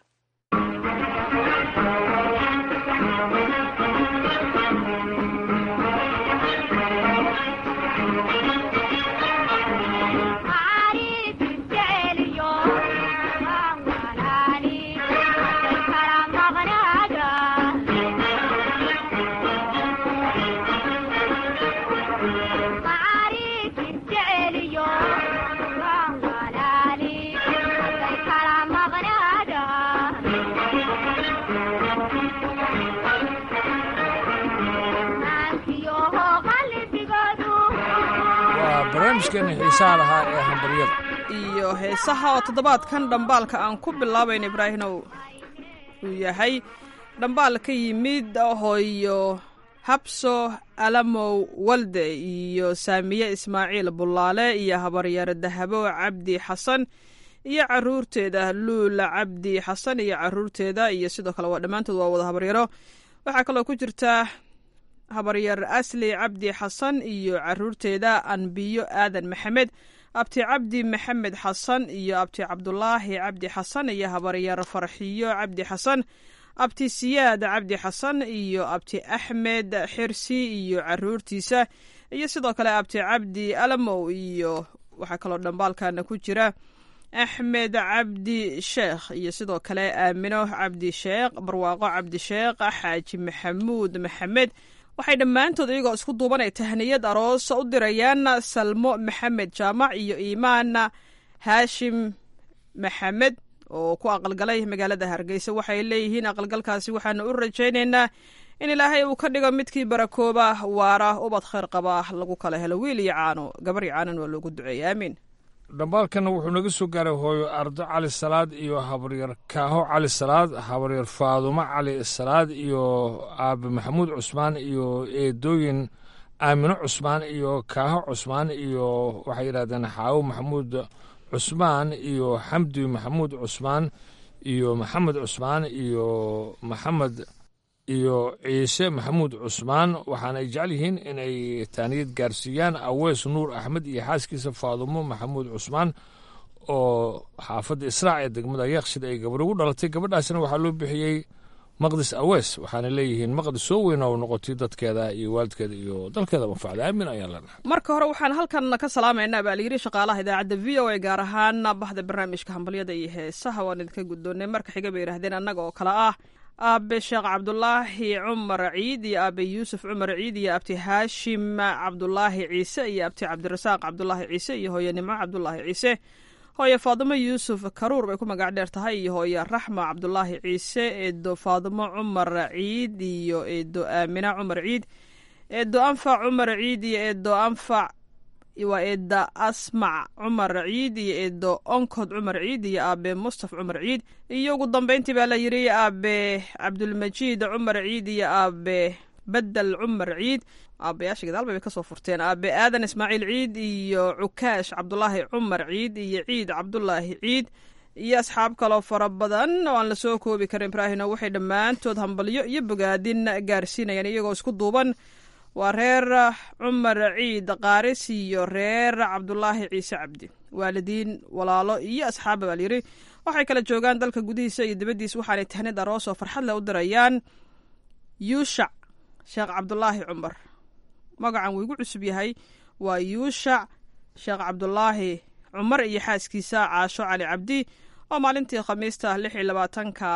barnaamijkeena xiisaha lahaa ee hambaryada iyo heesaha oo toddobaadkan dhambaalka aan ku bilaabayn ibraahimow uu yahay dhambaal ka yimid hooyo habso alamow walde iyo saamiye ismaaciil bullaale iyo habaryaare dahabo cabdi xasan iyo caruurteeda luula cabdi xasan iyo caruurteeda iyo sidoo kale waa dhammaantood waa wada habaryaro waxaa kaloo ku jirta habaryar asli cabdi xasan iyo caruurteeda anbiyo aadan maxamed abti cabdi maxamed xasan iyo abti cabdulaahi cabdi xasan iyo habaryar farxiyo cabdi xasan abti siyaad cabdi xasan iyo abti axmed xirsi iyo caruurtiisa iyo sidoo kale abti cabdi alamow iyo waxaa kaloo dhambaalkana ku jira axmed cabdi sheekh iyo sidoo kale aamino cabdi sheekh barwaaqo cabdi sheekh xaaji maxamuud maxamed waxay dhammaantood iyagoo isku duubanay tahniyad aroos u dirayaan salmo maxamed jaamac iyo iimaan haashim maxamed oo ku aqalgalay magaalada hargeysa waxay leeyihiin aqalgalkaasi waxaanu u rajaynaynaa in ilaahay uu ka dhigo midkii barakooba waara ubad khayr qaba lagu kala helo wiil iyo caano gabar iyo caanan waa loogu duceeya aamiin dhambaalkana wuxuu naga soo gaaray hooyo ardo cali salaad iyo habaryar kaaho cali salaad habaryar faadumo cali salaad iyo aabe maxamuud cusmaan iyo eedooyin aamino cusmaan iyo kaaho cusmaan iyo waxay yidhahdeen xaawo maxamuud cusmaan iyo xamdi maxamuud cusmaan iyo maxamed cusmaan iyo maxamed iyo ciise maxamuud cusmaan waxaana ay jecel yihiin inay taaniyad gaarsiiyaan aweys nuur axmed iyo xaaskiisa faadumo maxamuud cusmaan oo xaafadda israac ee degmada yaaqshid ay gabar ugu dhalatay gabadhaasina waxaa loo bixiyey maqdis aweys waxaana leeyihiin maqdis soo weyn oo noqotay dadkeeda iyo waalidkeeda iyo dalkeeda manfacda aamin ayaan leenahay marka hore waxaan halkan ka salaamaynaa baa layidhi shaqaalaha idaacadda v o a gaar ahaan bahda barnaamijka hambalyada iyo heesaha waan idinka guddoonnay marka xiga bay yidhahdeen annaga oo kale ah aabe sheekh cabdulaahi cumar ciid iyo aabe yuusuf cumar ciid iyo abti haashim cabdulaahi ciise iyo abti cabdirasaaq cabdulaahi ciise iyo hooye nimco cabdulaahi ciise hooye faadimo yuusuf karuur bay ku magac dheer tahay iyo hooye raxma cabdulaahi ciise eedo faadimo cumar ciid iyo eedo aamina cumar ciid eedo anfac cumar ciid iyo eedo anfac waa eeda asmac cumar ciid iyo eedo onkod cumar ciid iyo aabe mustaf cumar ciid iyo ugu dambeyntii baa la yidhi aabe cabdulmajiid cumar ciid iyo aabe bedel cumar ciid aabayaasha gadaal bay kasoo furteen aabe aadan ismaaciil ciid iyo cukaash cabdulaahi cumar ciid iyo ciid cabdulaahi ciid iyo asxaab kaloo fara badan oo aan lasoo koobi karin ibraahino waxay dhammaantood hambalyo iyo bogaadin gaarsiinayaan iyagoo isku duuban waa reer cumar ciid qaaris iyo reer cabdulaahi ciise cabdi waalidiin walaalo iyo asxaaba baa layidhi waxay kala joogaan dalka gudihiisa iyo dibaddiisa waxaanay tahnid aroos oo farxad leh u dirayaan yuushac sheekh cabdulaahi cumar magacan wuu igu cusub yahay waa yuushac sheekh cabdulaahi cumar iyo xaaskiisa caasho cali cabdi oo maalintii khamiista lix iyo labaatanka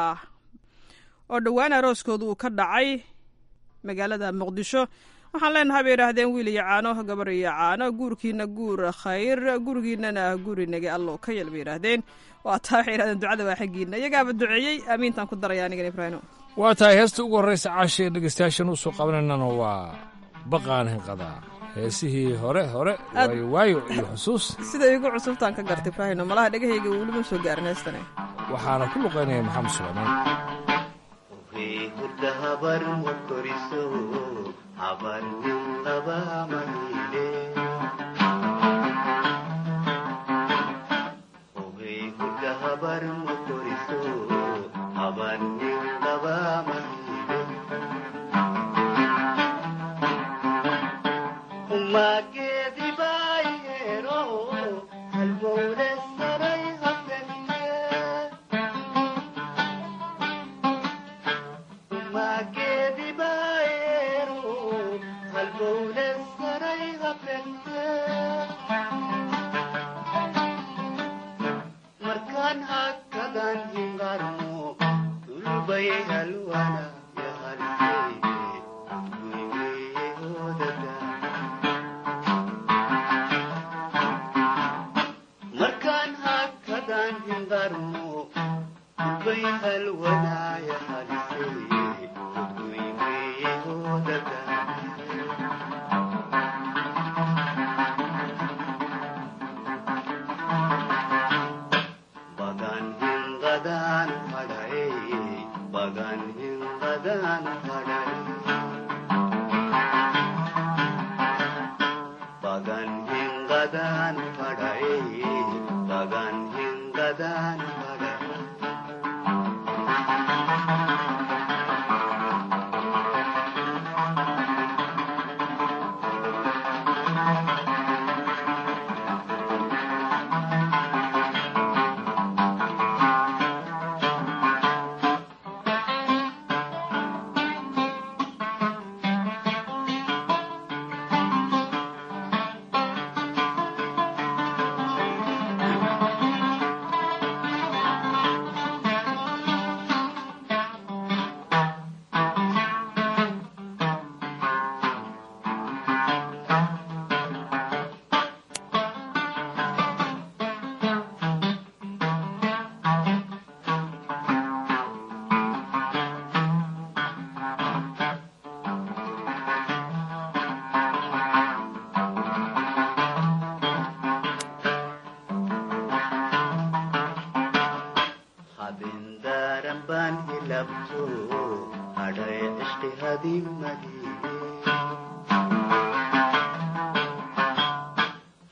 oo dhowaan arooskooda uu ka dhacay magaalada muqdisho waxaan leenahay bay idhaahdeen wiil iyo caano gabar iyo caano guurkiina guur khayr gurigiinana gurinage allow ka yel bay yidhaahdeen waa taa waxay yidhahdeen ducada waa xaggiina iyagaaba duceeyey aamiintaan ku daraya anigan ibraahimo waa tahay heesta ugu horraysa caashee dhegeystayaashan u soo qabanaynana waa baqaan hinqadaa heesihii hore hore waayo waayo iyo xusuus siday igu cusubtaan ka garta ibraahino malaha dhegahayga welima soo gaarin heestane waxaana ku luqaynaya maxamed suleymaan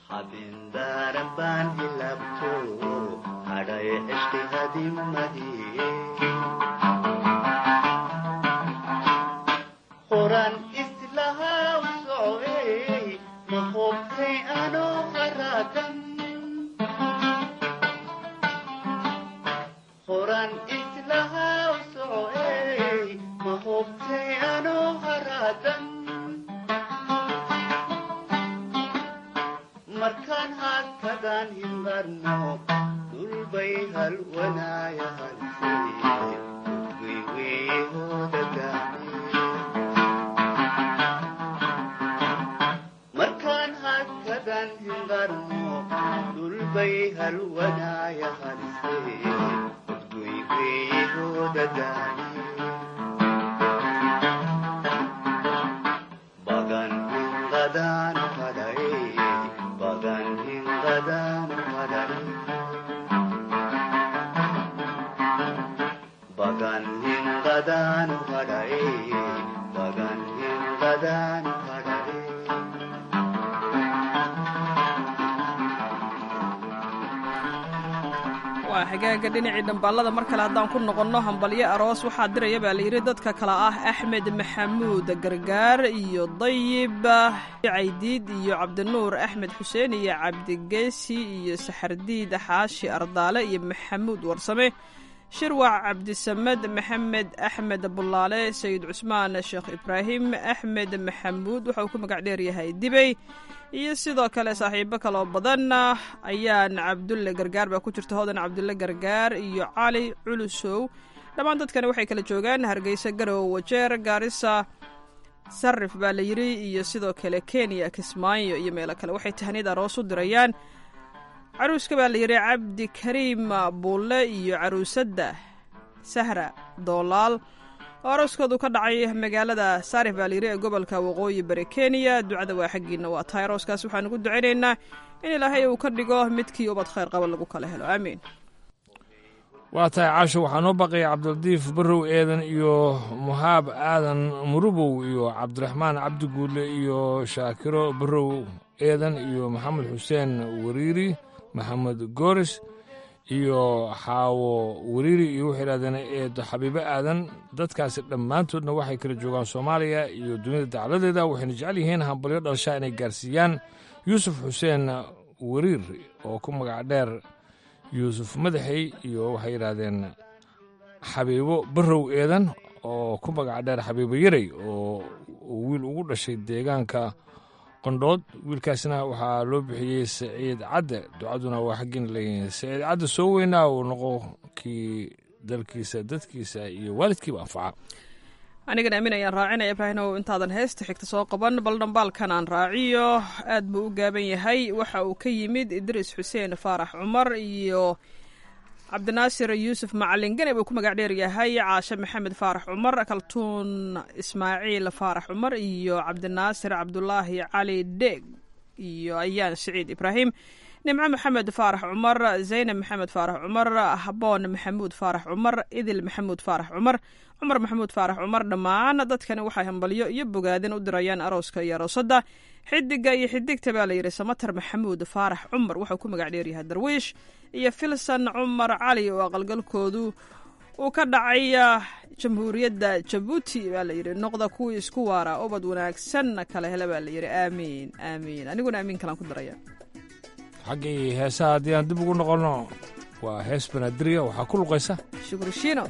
habindaran baan hilabto hadhay ishti hadimadii markaan hakadaan hinqarno dhulbay halwanaayahalmarkaan hakadaan hinqarno dhulbay halwanaaya halse udguygeehoodadaani bagan hinqadaan fadhae bagan hinqadaan fadhae bagan hinqadaan fadhae bagan hinqadaan fadhae waa xagaaga dhinacii dhambaalada mar kale haddaan ku noqonno hambalyo aroos waxaa diraya baa layidhi dadka kale ah axmed maxamuud gargaar iyo dayib caydiid iyo cabdinuur axmed xuseen iyo cabdigeesi iyo saxardiid xaashi ardaale iyo maxamuud warsame shirwac cabdisamed maxamed axmed bulaale sayid cusmaan sheekh ibraahim axmed maxamuud waxa uu ku magac dheeryahay dibey iyo sidoo kale saaxiibo kaloo badan ayaan cabdulle gargaar baa ku jirta hodan cabdulle gargaar iyo cali culusow dhammaan dadkani waxay kala joogaan hargeysa garow wajeer gaarisa sarif baa la yidhi iyo sidoo kale kenya kismaayo iyo meelo kale waxay tahniyad aroos u dirayaan caruuska baa la yidhi cabdi kariim buulle iyo caruusadda sahra doolaal oo arooskoodu ka dhacay magaalada saarif baa layidhi ee gobolka waqooyi bari kenya ducada waa xaggiina waa tahay arooskaas waxaan ugu ducaynaynaa in ilaahay uu ka dhigo midkii ubad khayr qaba lagu kala helo aamiin waa tahay caasho waxaa noo baqaya cabdilatiif barrow eedan iyo muhaab aadan murubow iyo cabdiraxmaan cabdiguule iyo shaakiro barrow eedan iyo maxamed xuseen wariiri maxamed gooris iyo xaawo wariiri iyo waxay idhahdeen eedo xabiibo aadan dadkaasi dhammaantoodna waxay kala joogaan soomaaliya iyo dunida dacladeeda waxayna jecel yihiin hambalyo dhalshaa inay gaarsiiyaan yuusuf xuseen wariir oo ku magac dheer yuusuf madaxey iyo waxay yidhaahdeen xabiibo barrow eedan oo ku magac dheer xabiibo yarey oo wiil ugu dhashay deegaanka qondhood wiilkaasna waxaa loo bixiyey saciid cadde ducaduna waa xaggiin leeyihiin saciid cadde soo weynaa uu noqo kii dalkiisa dadkiisa iyo waalidkiiba anfaca anigana aamin ayaan raacinaya ibraahimow intaadan heesta xigta soo qaban bal dhambaalkan aan raaciyo aad buu u gaaban yahay waxa uu ka yimid idriis xuseen faarax cumar iyo cabdinaasir yuusuf macalin gane buu ku magac dheer yahay caashe maxamed faarax cumar kaltuun ismaaciil faarax cumar iyo cabdinaasir cabdulaahi cali dheeg iyo ayaan siciid ibraahim nimco maxamed faarax cumar zaynab maxamed faarax cumar haboon maxamuud faarax cumar idil maxamuud faarax cumar cumar maxamuud faarax cumar dhammaan dadkani waxay hambalyo iyo bogaadin u dirayaan arooska iyo aroosadda xidiga iyo xidigta baa layidhi samatar maxamuud faarax cumar wuxuu ku magac dheeryahay darwiish iyo filson cumar cali oo aqalgalkoodu uu ka dhacay jamhuuriyadda jabuuti baa layidhi noqda kuwii isku waara ubad wanaagsanna kala hele baa layidhi aamiin aamiin aniguna aamiin kalaan ku daraya xaggii heesaha haddii aan dib ugu noqonno waa hees banaadirya waxaa ku luqaysa shukri shiino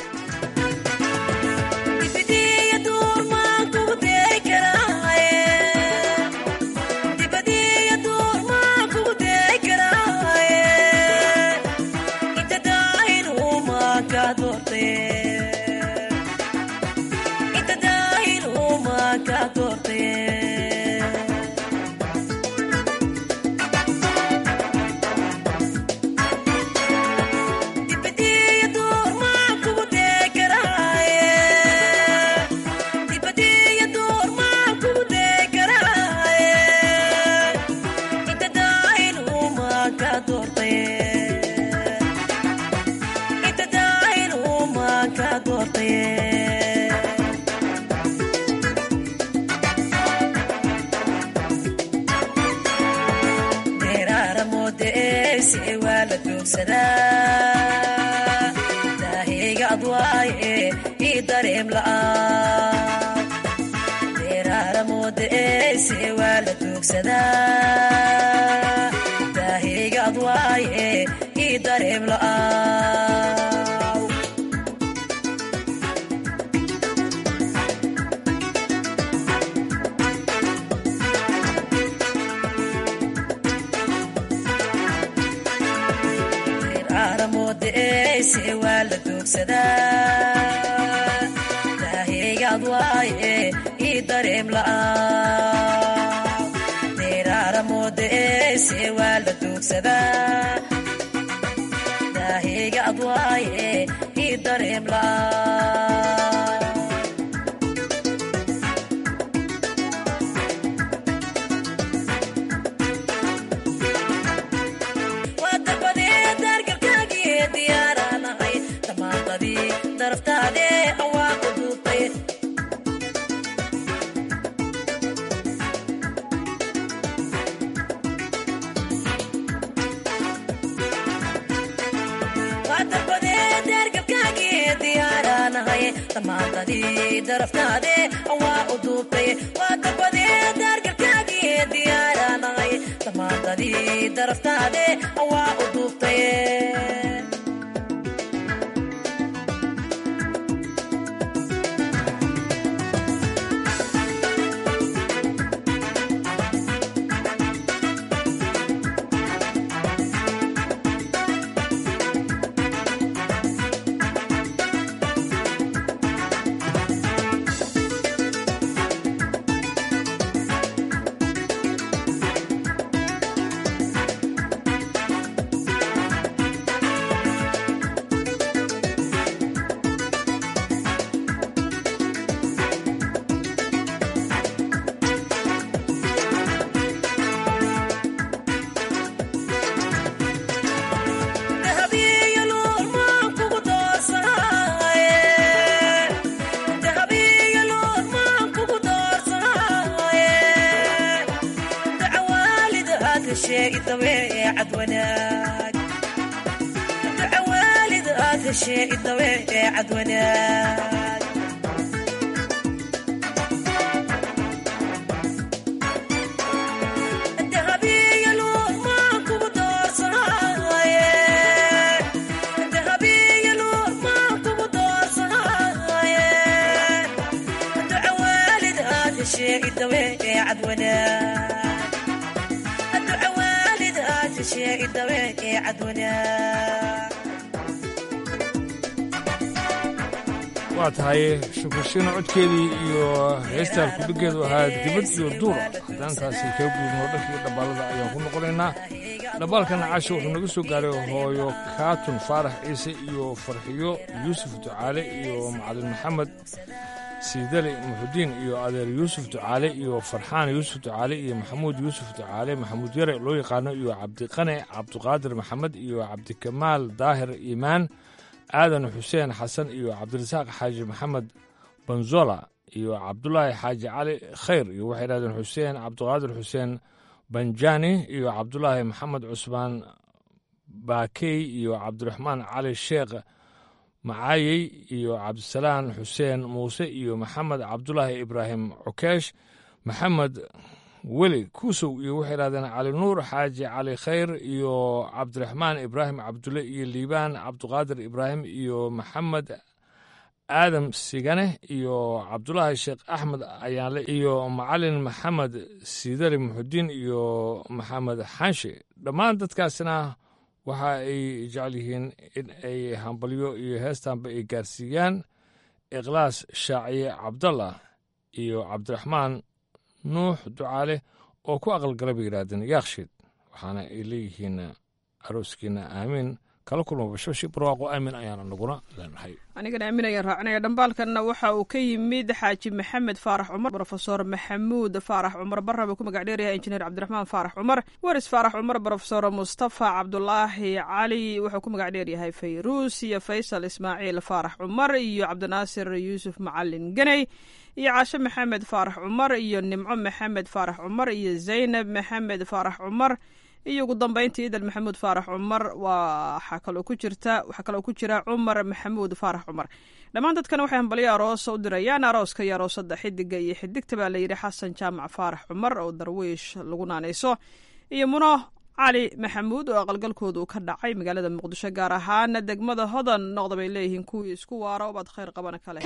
daaheyga adwaaye ii dareem la'aan deeraara moodaeese waa la doogsadaa daaheyga adwaaye ii dareem la'aan diraara moodeeyse waa la doogsadaa daaheygaad waaye ii dareem la'aan diraara moodeeyse waa la doogsadaa daaheygaad waaye ii dareem la'aan damaantadii daraftaade waa u duubtay waa darbadee daargalkaagii diyaaraanahay damaantadii daraftaade waa u duubtay ducawaalid aad heshee idawe ee cadwanaag ducawaalid aad heshee idawe ee cadwanaag waa tahay shukurshiina codkeedii iyo heestaan kudhigeedu ahaa dibad iyo duura haddaantaasi kaga gudubno dhankii dhabbaalada ayaan ku noqonaynaa dhabbaalkana casho wuxuu naga soo gaaray hooyo kaatun faarax ciise iyo farxiyo yuusuf ducaale iyo macalin maxamed siidali muxudiin iyo adeer yuusuf ducaale iyo farxaan yuusuf ducaale iyo maxamuud yuusuf ducaale maxamuud yare loo yaqaano iyo cabdiqane cabdiqaadir maxamed iyo cabdikamaal daahir iimaan aadan xuseen xasan iyo cabdirasaaq xaaji maxamed banzola iyo cabdulaahi xaaji cali khayr iyo waxay dhahdeen xuseen cabdiqaadir xuseen banjani iyo cabdulaahi maxamed cusmaan baakey iyo cabdiraxmaan cali sheekh macaayey iyo cabdisalaan xuseen muuse iyo maxamed cabdulaahi ibraahim cukeesh maxamed weli kuusow iyo waxay dhahdeen cali nuur xaaji cali khayr iyo cabdiraxmaan ibraahim cabdulle iyo liibaan cabdiqaadir ibraahim iyo maxamed aadam sigane iyo cabdulaahi sheekh axmed ayaanle iyo macalin maxamed siidali muxudiin iyo maxamed xaanshe dhammaan dadkaasna waxa ay jecel yihiin in ay hambalyo iyo heestaanba ay gaarsiiyaan ikhlaas shaaciye cabdallah iyo cabdiraxmaan nuux ducaale oo ku aqalgala bay yidhaahdeen yaakshiid waxaana ay leeyihiin arooskiina aamiin kala kulma bashbashi barwaaqo aamin ayaana naguna leenahay anigana aamin ayaan raacinaya dhambaalkanna waxa uu ka yimid xaaji maxamed faarax cumar brofesor maxamuud faarax cumar barra buu ku magac dheeryahay injineer cabdiraxmaan faarax cumar waris faarax cumar brofesor mustafa cabdulaahi cali wuxuu ku magac dheeryahay fayruus iyo faysal ismaaciil faarax cumar iyo cabdinaasir yuusuf macalin ganey iyo caashe maxamed faarax cumar iyo nimco maxamed faarax cumar iyo zaynab maxamed faarax cumar iyo ugu dambeyntii idan maxamuud faarax cumar waxaa kaloo ku jirta waxaa kaloo ku jira cumar maxamuud faarax cumar dhammaan dadkan waxay hambalyo aroosa u dirayaan arooska iyo aroosada xidiga iyo xidigta baa layidhi xasan jaamac faarax cumar oo darwiish lagu naanayso iyo muno cali maxamuud oo aqalgalkoodu ka dhacay magaalada muqdisho gaar ahaan degmada hodan noqda bay leeyihiin kuwii isku waara obaad khayr qabana kala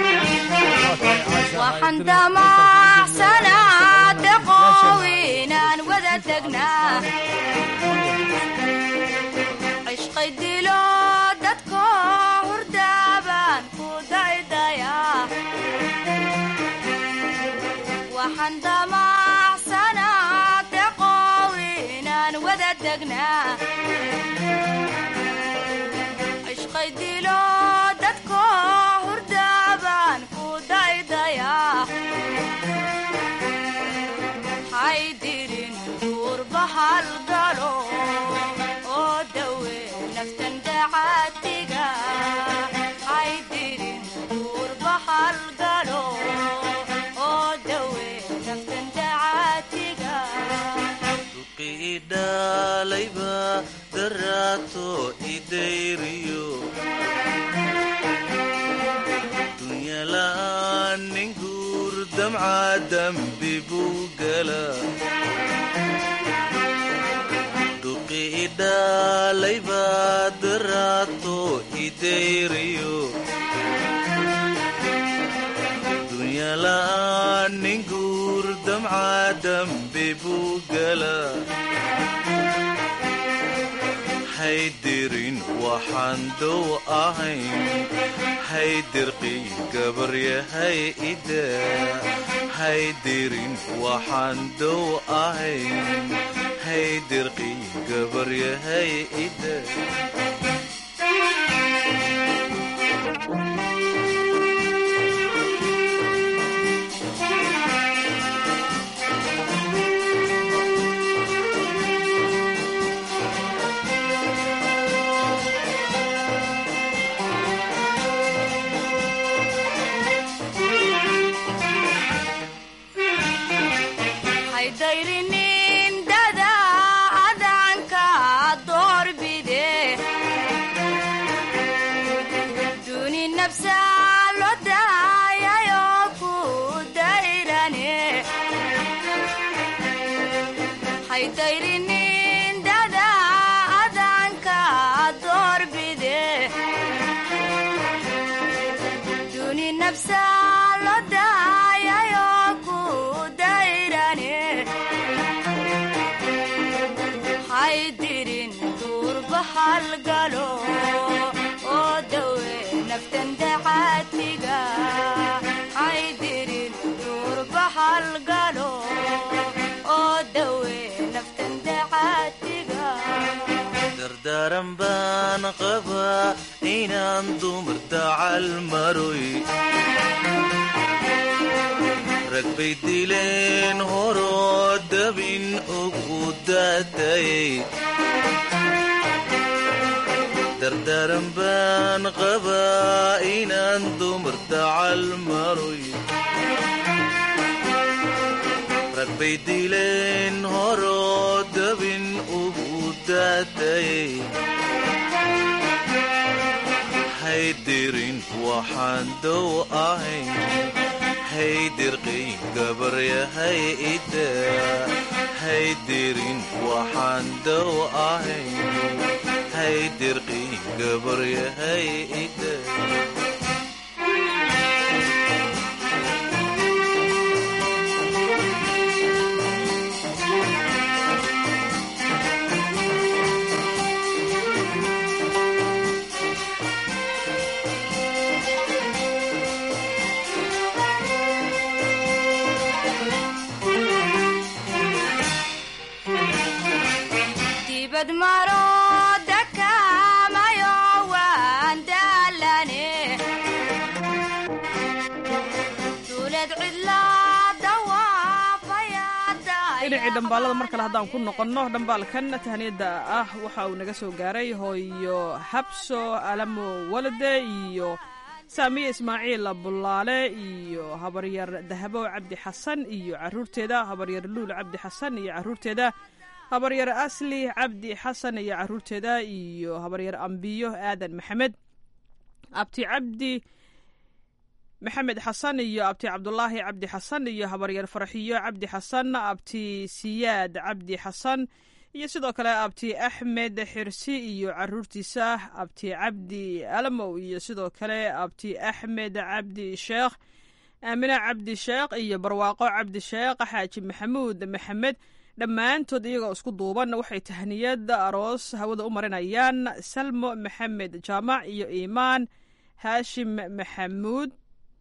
waxaan damacsanaa deqow inaan wada tegnaa cishqay dilo degnaa ishqay dilo dadko hurdaabaan ku daydayaa haydirin duurba halgalo oo dawe naftan dacaatiga haydirin duurba halgalo oo dawe naftan dacaatiga idhalayba daraato idayriyo dunyala'aan nin guur damca dambi buu gala duqi idhalayba daraato idayriyo dunyala'aan nin guur damca dambi buu gala haydirin waxaan dow ahayn haydirqi gabaryahay ida haydirin waxaan dow ahayn haydirqi gabaryahay ida haydayrinin dada adanka doorbide duni nafsa lo daayayo ku dayrane haydayrinin dada adanka doorbide duni nafsa lo daayayo ku dayrane haydirin duurba halgalo oo dawe naftan dacaatiga haydirin duurba halgalo oo dawe naftan dacaatiga dardaaran baan qabaa inaan dumar dacal maroy rag bay dileen horoo dabin ugu daatayay dardaaran baan qabaa inaan dumar dacal maroy rag bay dileen horoo dabin ugu daatayay haydirin waxaan dow ahayn haydirqi gabaryahay ida haydirin waxaan dow ahayn haydirqi gabaryahay ida dibad maro dakamayo waan daalane duulad cidla dawaafaya dhinacii dhambaalada mar kale haddaan ku noqonno dhambaalkan tahniyadda ah waxa uu naga soo gaaray hooyo habso alamo walade iyo saamiye ismaaciil bulaale iyo habaryar dahabo cabdi xasan iyo caruurteeda habaryar luul cabdi xasan iyo caruurteeda habaryar asli cabdi xasan iyo caruurteeda iyo habaryar ambiyo aadan maxamed abti cabdi maxamed xasan iyo abti cabdulaahi cabdi xasan iyo habaryar farxiyo cabdi xasan abti siyaad cabdi xasan iyo sidoo kale abti axmed xirsi iyo caruurtiisa abti cabdi alamow iyo sidoo kale abti axmed cabdi sheekh aamine cabdi sheekh iyo barwaaqo cabdi sheekh xaaji maxamuud maxamed dhammaantood iyagoo isku duuban waxay tahniyad aroos hawada u marinayaan salmo maxamed jaamac iyo iimaan haashim maxamuud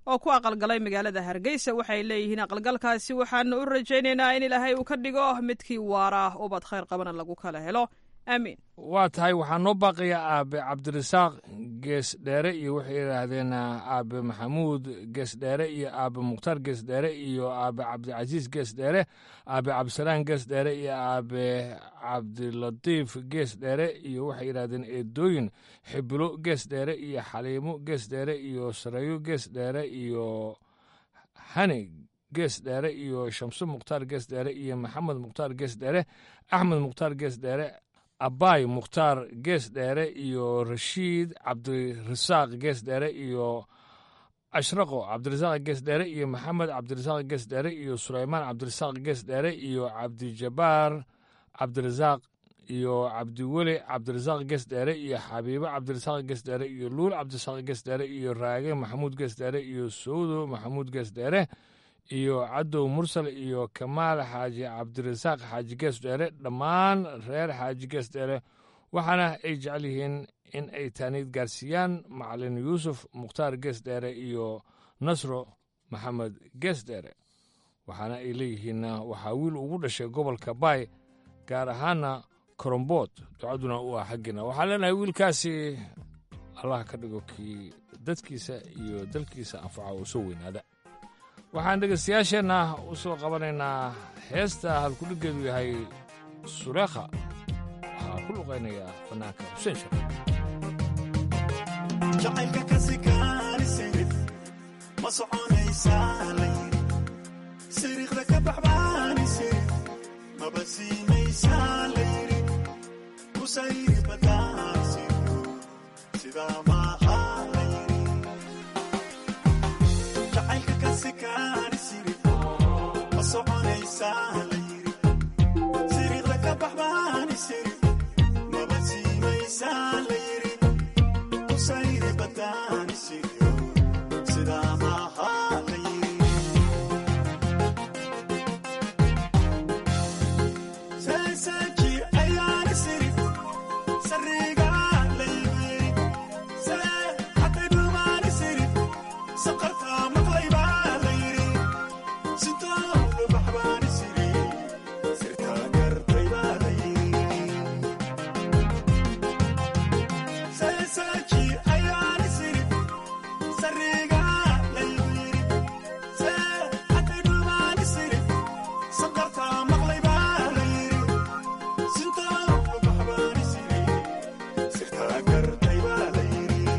oo ku aqalgalay magaalada hargeysa waxay leeyihiin aqalgalkaasi waxaanu u rajaynaynaa in ilaahay uu ka dhigo midkii waara ubad khayr qabana lagu kala helo aamiin waa tahay waxaa noo baaqaya aabe cabdirasaaq gees dheere iyo waxay yidhaahdeen aabe maxamuud gees dheere iyo aabe mukhtaar gees dheere iyo aabe cabdicasiis gees dheere aabe cabdisalaan gees dheere iyo aabe cabdilatiif gees dheere iyo waxay yidhahdeen eedooyin xibilo gees dheere iyo xaliimo gees dheere iyo sareeyo gees dheere iyo hani gees dheere iyo shamse mukhtaar gees dheere iyo maxamed mukhtaar gees dheere axmed mukhtaar gees dheere abaay mukhtaar gees dheere iyo rashiid cabdirasaaq gees dheere iyo ashraqo cabdirasaaq gees dheere iyo maxamed cabdirasaaq gees dheere iyo sulaymaan cabdirasaaq gees dheere iyo cabdijabaar cabdirasaaq iyo cabdiweli cabdirasaaq gees dheere iyo xabiibo cabdirasaaq gees dheere iyo luul cabdirasaaq gees dheere iyo raage maxamuud gees dheere iyo sawdo maxamuud gees dheere iyo cadow mursal iyo kamaal xaaji cabdirasaaq xaaji gees dheere dhammaan reer xaaji gees dheere waxaana ay jecel yihiin in ay taaniid gaarsiiyaan macalin yuusuf mukhtaar gees dheere iyo nasro maxamed gees dheere waxaana ay leeyihiin waxaa wiil ugu dhashay gobolka baay gaar ahaana korombood ducaduna u ah xaggiina waxaan leenahay wiilkaasi allah ka dhigo kii dadkiisa iyo dalkiisa anfaca oo soo weynaada waxaan dhegaystayaasheenna u soo qabanaynaa heesta halkudhiggeedu yahay suleekha waxaa ku luqaynaya fanaanka xuseen shar jacaylka kasikaani sirif ma soconaysaa layiri siriiqda ka baxbaani sirif maba siimaysaa layiri kusayri badaan siryo sidaa maaha layiri jacaylka kasikaani sirif ma soconaysaa layiri siriiqda ka baxbaani sirif maba siimaysaa layiri kusayri badaan siryo sidaa maaha layiri seeseeji ayaani sirif sariigaa layiri see hatay dhumaani sirif saqartaa maqlaybaa layiri sitooda baxbaani siri sirtaa gartaybaa layiri seeseeji ayaani sirif sariigaa layiri see hatay dhumaani sirif saqartaa maqlaybaa layiri sitooda baxbaani siri sirtaa gartaybaa layiri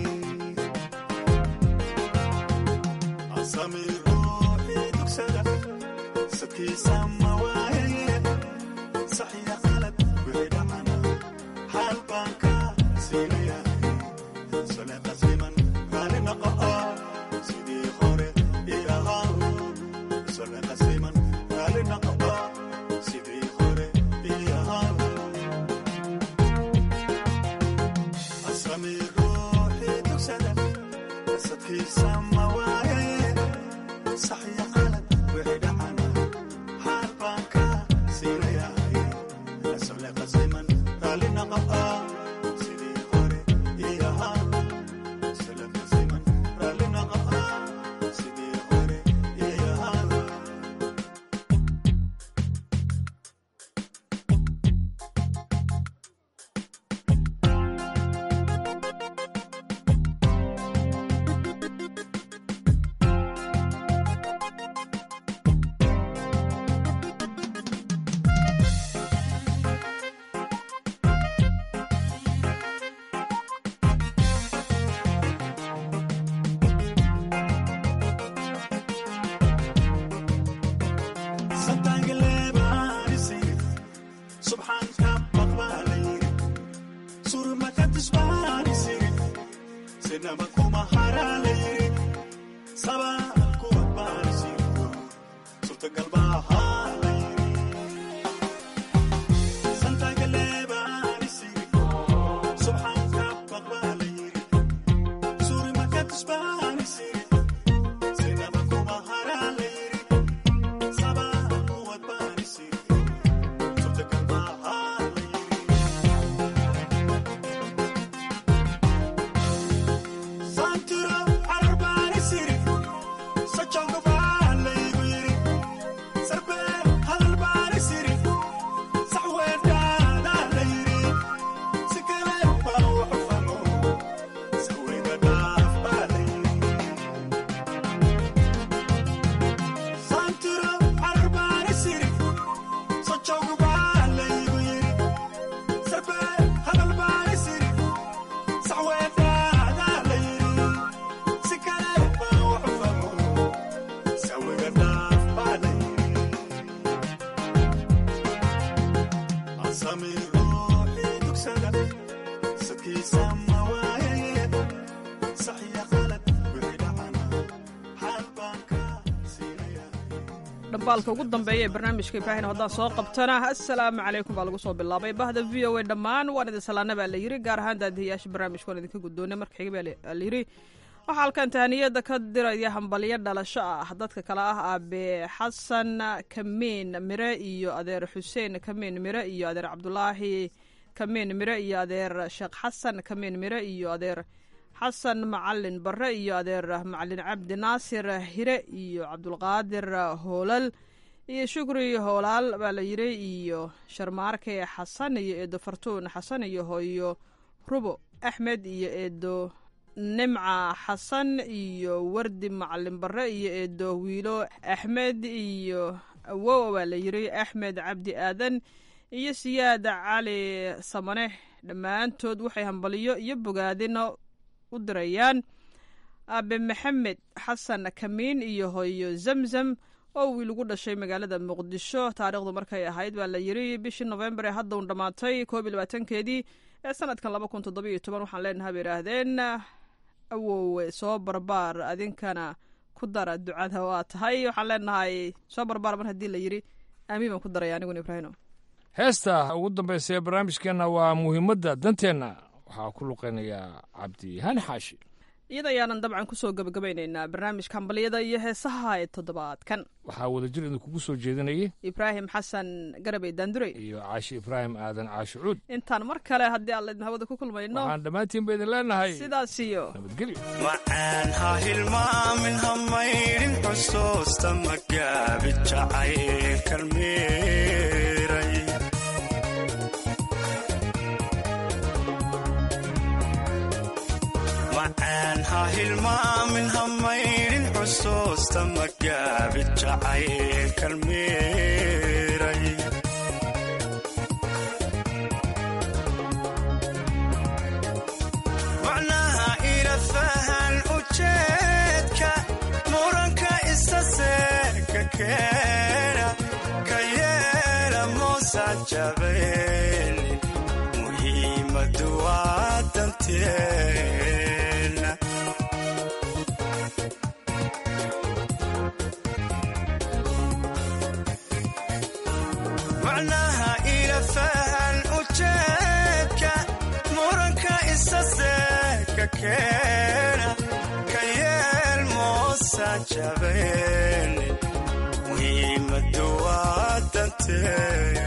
asami ruuxii dugsada sadkiisa ma waayaye saxiya qalad wixii dhacana xaal baan ka siinayahay sale qasiman raali naqa'a sidii hore ii ahaa sale qasiman raali naqa'a sidii hore ii ahaa asami ruuxii dugsada sadkiisa ma waayaye saxiya qalad wixii dhacana xaal baan ka siinayahay sale qasiman raali naqa'a sidii hore ii ahaa sale qasiman raali naqa'a sidii hore ii ahaa dhambaalka ugu dambeeya ee barnaamijka ibraahim haddaan soo qabtana assalaamu calaykum baa lagu soo bilaabay bahda v o a dhammaan waan idin salaana baa la yiri gaar ahaan daadihiyaasha barnaamijka waan idinka guddoonay marka xiga baa la yiri waxaa halkan tahaniyada ka diraya hambalyo dhalasho ah dadka kale ah aabe xasan kamiin mire iyo adeer xuseen kamiin mire iyo adeer cabdulaahi kamiin mire iyo adeer sheekh xasan kamiin mire iyo adeer xasan macalin bare iyo adeer macalin cabdi naasir hire iyo cabdulqaadir hoolal iyo shukri hoolaal baa la yiri iyo sharmaarke xasan iyo eedo fartuun xasan iyo hooyo rubo axmed iyo eedo nimca xasan iyo wardi macalin bare iyo eedo wiilo axmed iyo awow baa la yiri axmed cabdi aadan iyo siyaad cali samane dhammaantood waxay hambaliyo iyo bogaadino u dirayaan aabe maxamed xasan kamiin iyo hooyo zamzam oo wiil ugu dhashay magaalada muqdisho taariikhdu markay ahayd baa la yiri bishii nofembar ee hadda un dhammaatay koob iyo labaatankeedii ee sanadkan laba kun toddoba iyo toban waxaan leenahay bay idhaahdeen awowe soo barbaar adinkana ku dara ducada waa tahay waxaan leenahay soo barbaar mar haddii la yiri aamiin baan ku daraya aniguna ibraahino heesta ugu dambaysa ee barnaamijkeenna waa muhiimadda danteenna waxaa ku luqeynayaa cabdi hani xaashi iyada ayaanan dabcan kusoo gebagabaynaynaa barnaamijka hambaliyada iyo heesaha ee toddobaadkan waxaa wadajir idinkugu soo jeedinayay ibraahim xasan garabey daandurey iyo caashi ibraahim aadan caashi cuud intaan mar kale haddii aan laydin hawada ku kulmayno waxaan dhammaantiinba idin leenahay sidaas iyo nabadgelyo macaan ha hilmaamin ha maydhin xusuusta magaabi jacayl kalmeeray macaan ha hilmaamin ha maydhin xusuusta magaabi jacayl kalmeeray macnaha ila fahan ujeedka muranka isa seeka keena ka yeela moosa jabayni muhiimadu waa danteena macnaha ila fahan ujeedka muranka isa seeka keena ka yeel moosa jabayni muhiimadu waa danteena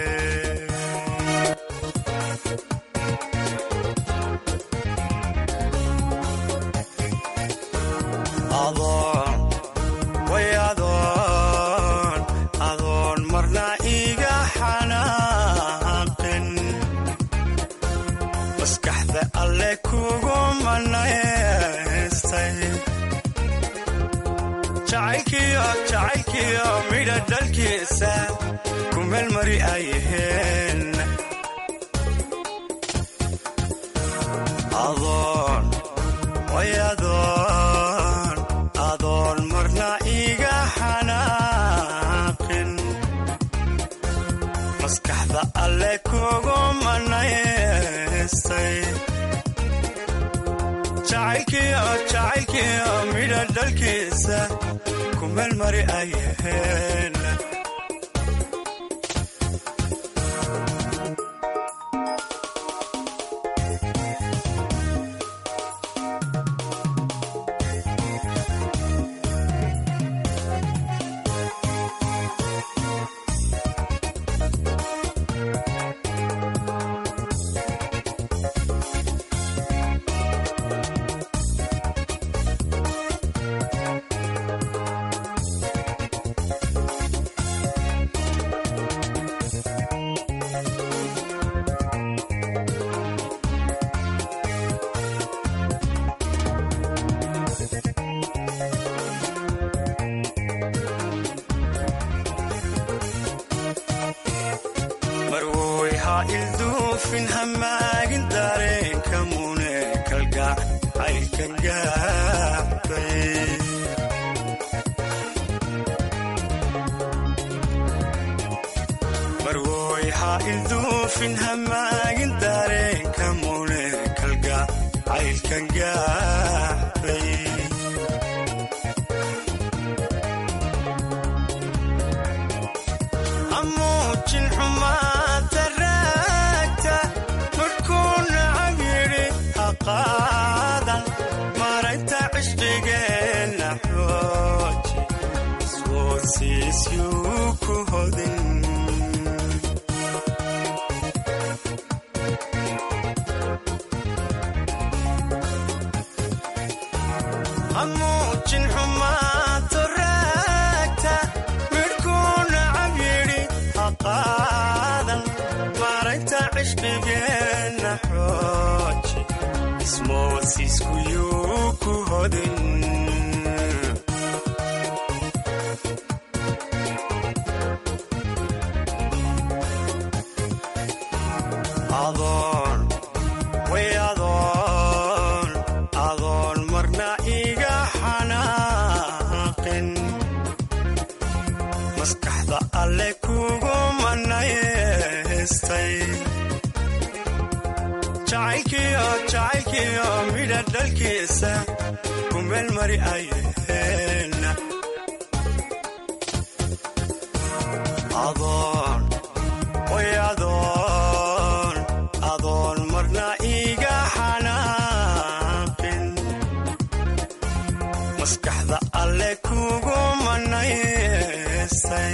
adoon way adoon adoon marna iga xanaaqin maskaxda alle kugu manaystay jacaylkiyo jacaylkiyo midha dhalkiisa ku meelmari ayaheen adoon way adoon adoon marna iga xanaaqin maskaxda alle kugu manaystay jacaylkiyo jacaylkiyo midha dhalkiisa ku meelmari ayaheen ha ilduufin hamaagin dareenka mune kalgac caylkan gaabay marwoy ha ilduufin hamaagin dareenka mune kalgac caylkan gaabay amuujin xumaanta raagta markuu nacab yidhi ha qaadan maraynta cishqigeenna xooji iswoodsiisyuu ku hodin amuujin xumaanta raagta midhkuu nacab yidhi ha qaadan maraynta cishqigeenna xooji ismoodsiiskuyuu ku hodin adoon way adoon adoon marna iga xanaaqin maskaxda alle kugu manayeestay jacaylkiyo jacaylkiyo midha dhalkiisa ku meel mari ayaheenna adoon way adoon adoon marna iga xanaaqin maskaxda alle kugu manayeestay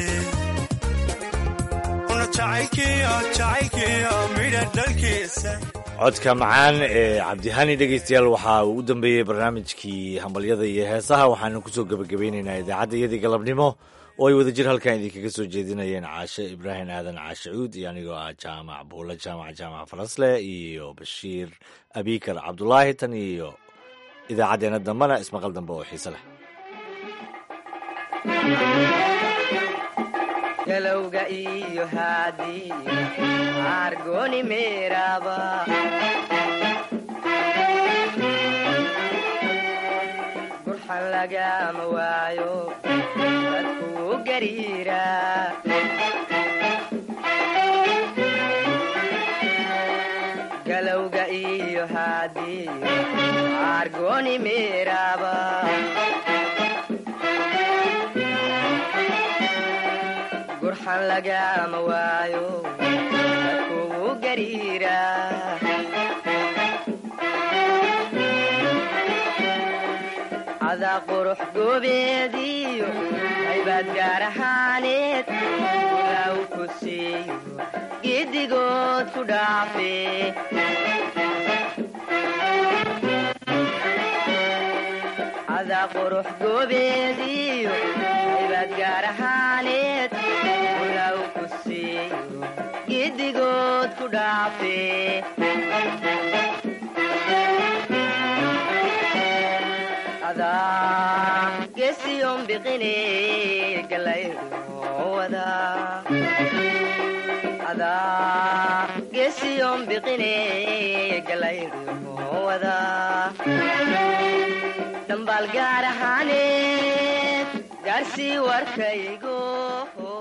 una jacaylkiyo jacaylkiyo midha dhalkiisa codka macaan ee cabdihani dhegaystayaal waxaa uu u dambeeyey barnaamijkii hambalyada iyo heesaha waxaanu kusoo gebagabeynaynaa idaacadda iyadii galabnimo oo ay wadajir halkan idinkaga soo jeedinayeen caashe ibraahim aadan caashe cuud iyo anigoo ah jaamac buulle jaamac jaamac farasle iyo bashiir abikar cabdulaahi tan iyo idaacaddeenna dambena ismaqal dambe oo xiise leh galowga iyo haadiyo argoni meeraba gurxan lagama waayo dadkuu gariira galowga iyo haadiyo argoni meeraba gurxan lagama waayo dadkugu gariira cadaa qurux goobeediyo haybaad gaar ahaaneed ulaaw ku siiyo giddigood ku dhaafe cadaa qurux goobeediyo haybaad gaar ahaaneed ulaaw ku siiyo giddigood ku dhaafe adaa gesiyon biqine galayruwada adaa gesiyon biqine galayruwada dhambaal gaar ahaaneed gaarsii warkaygo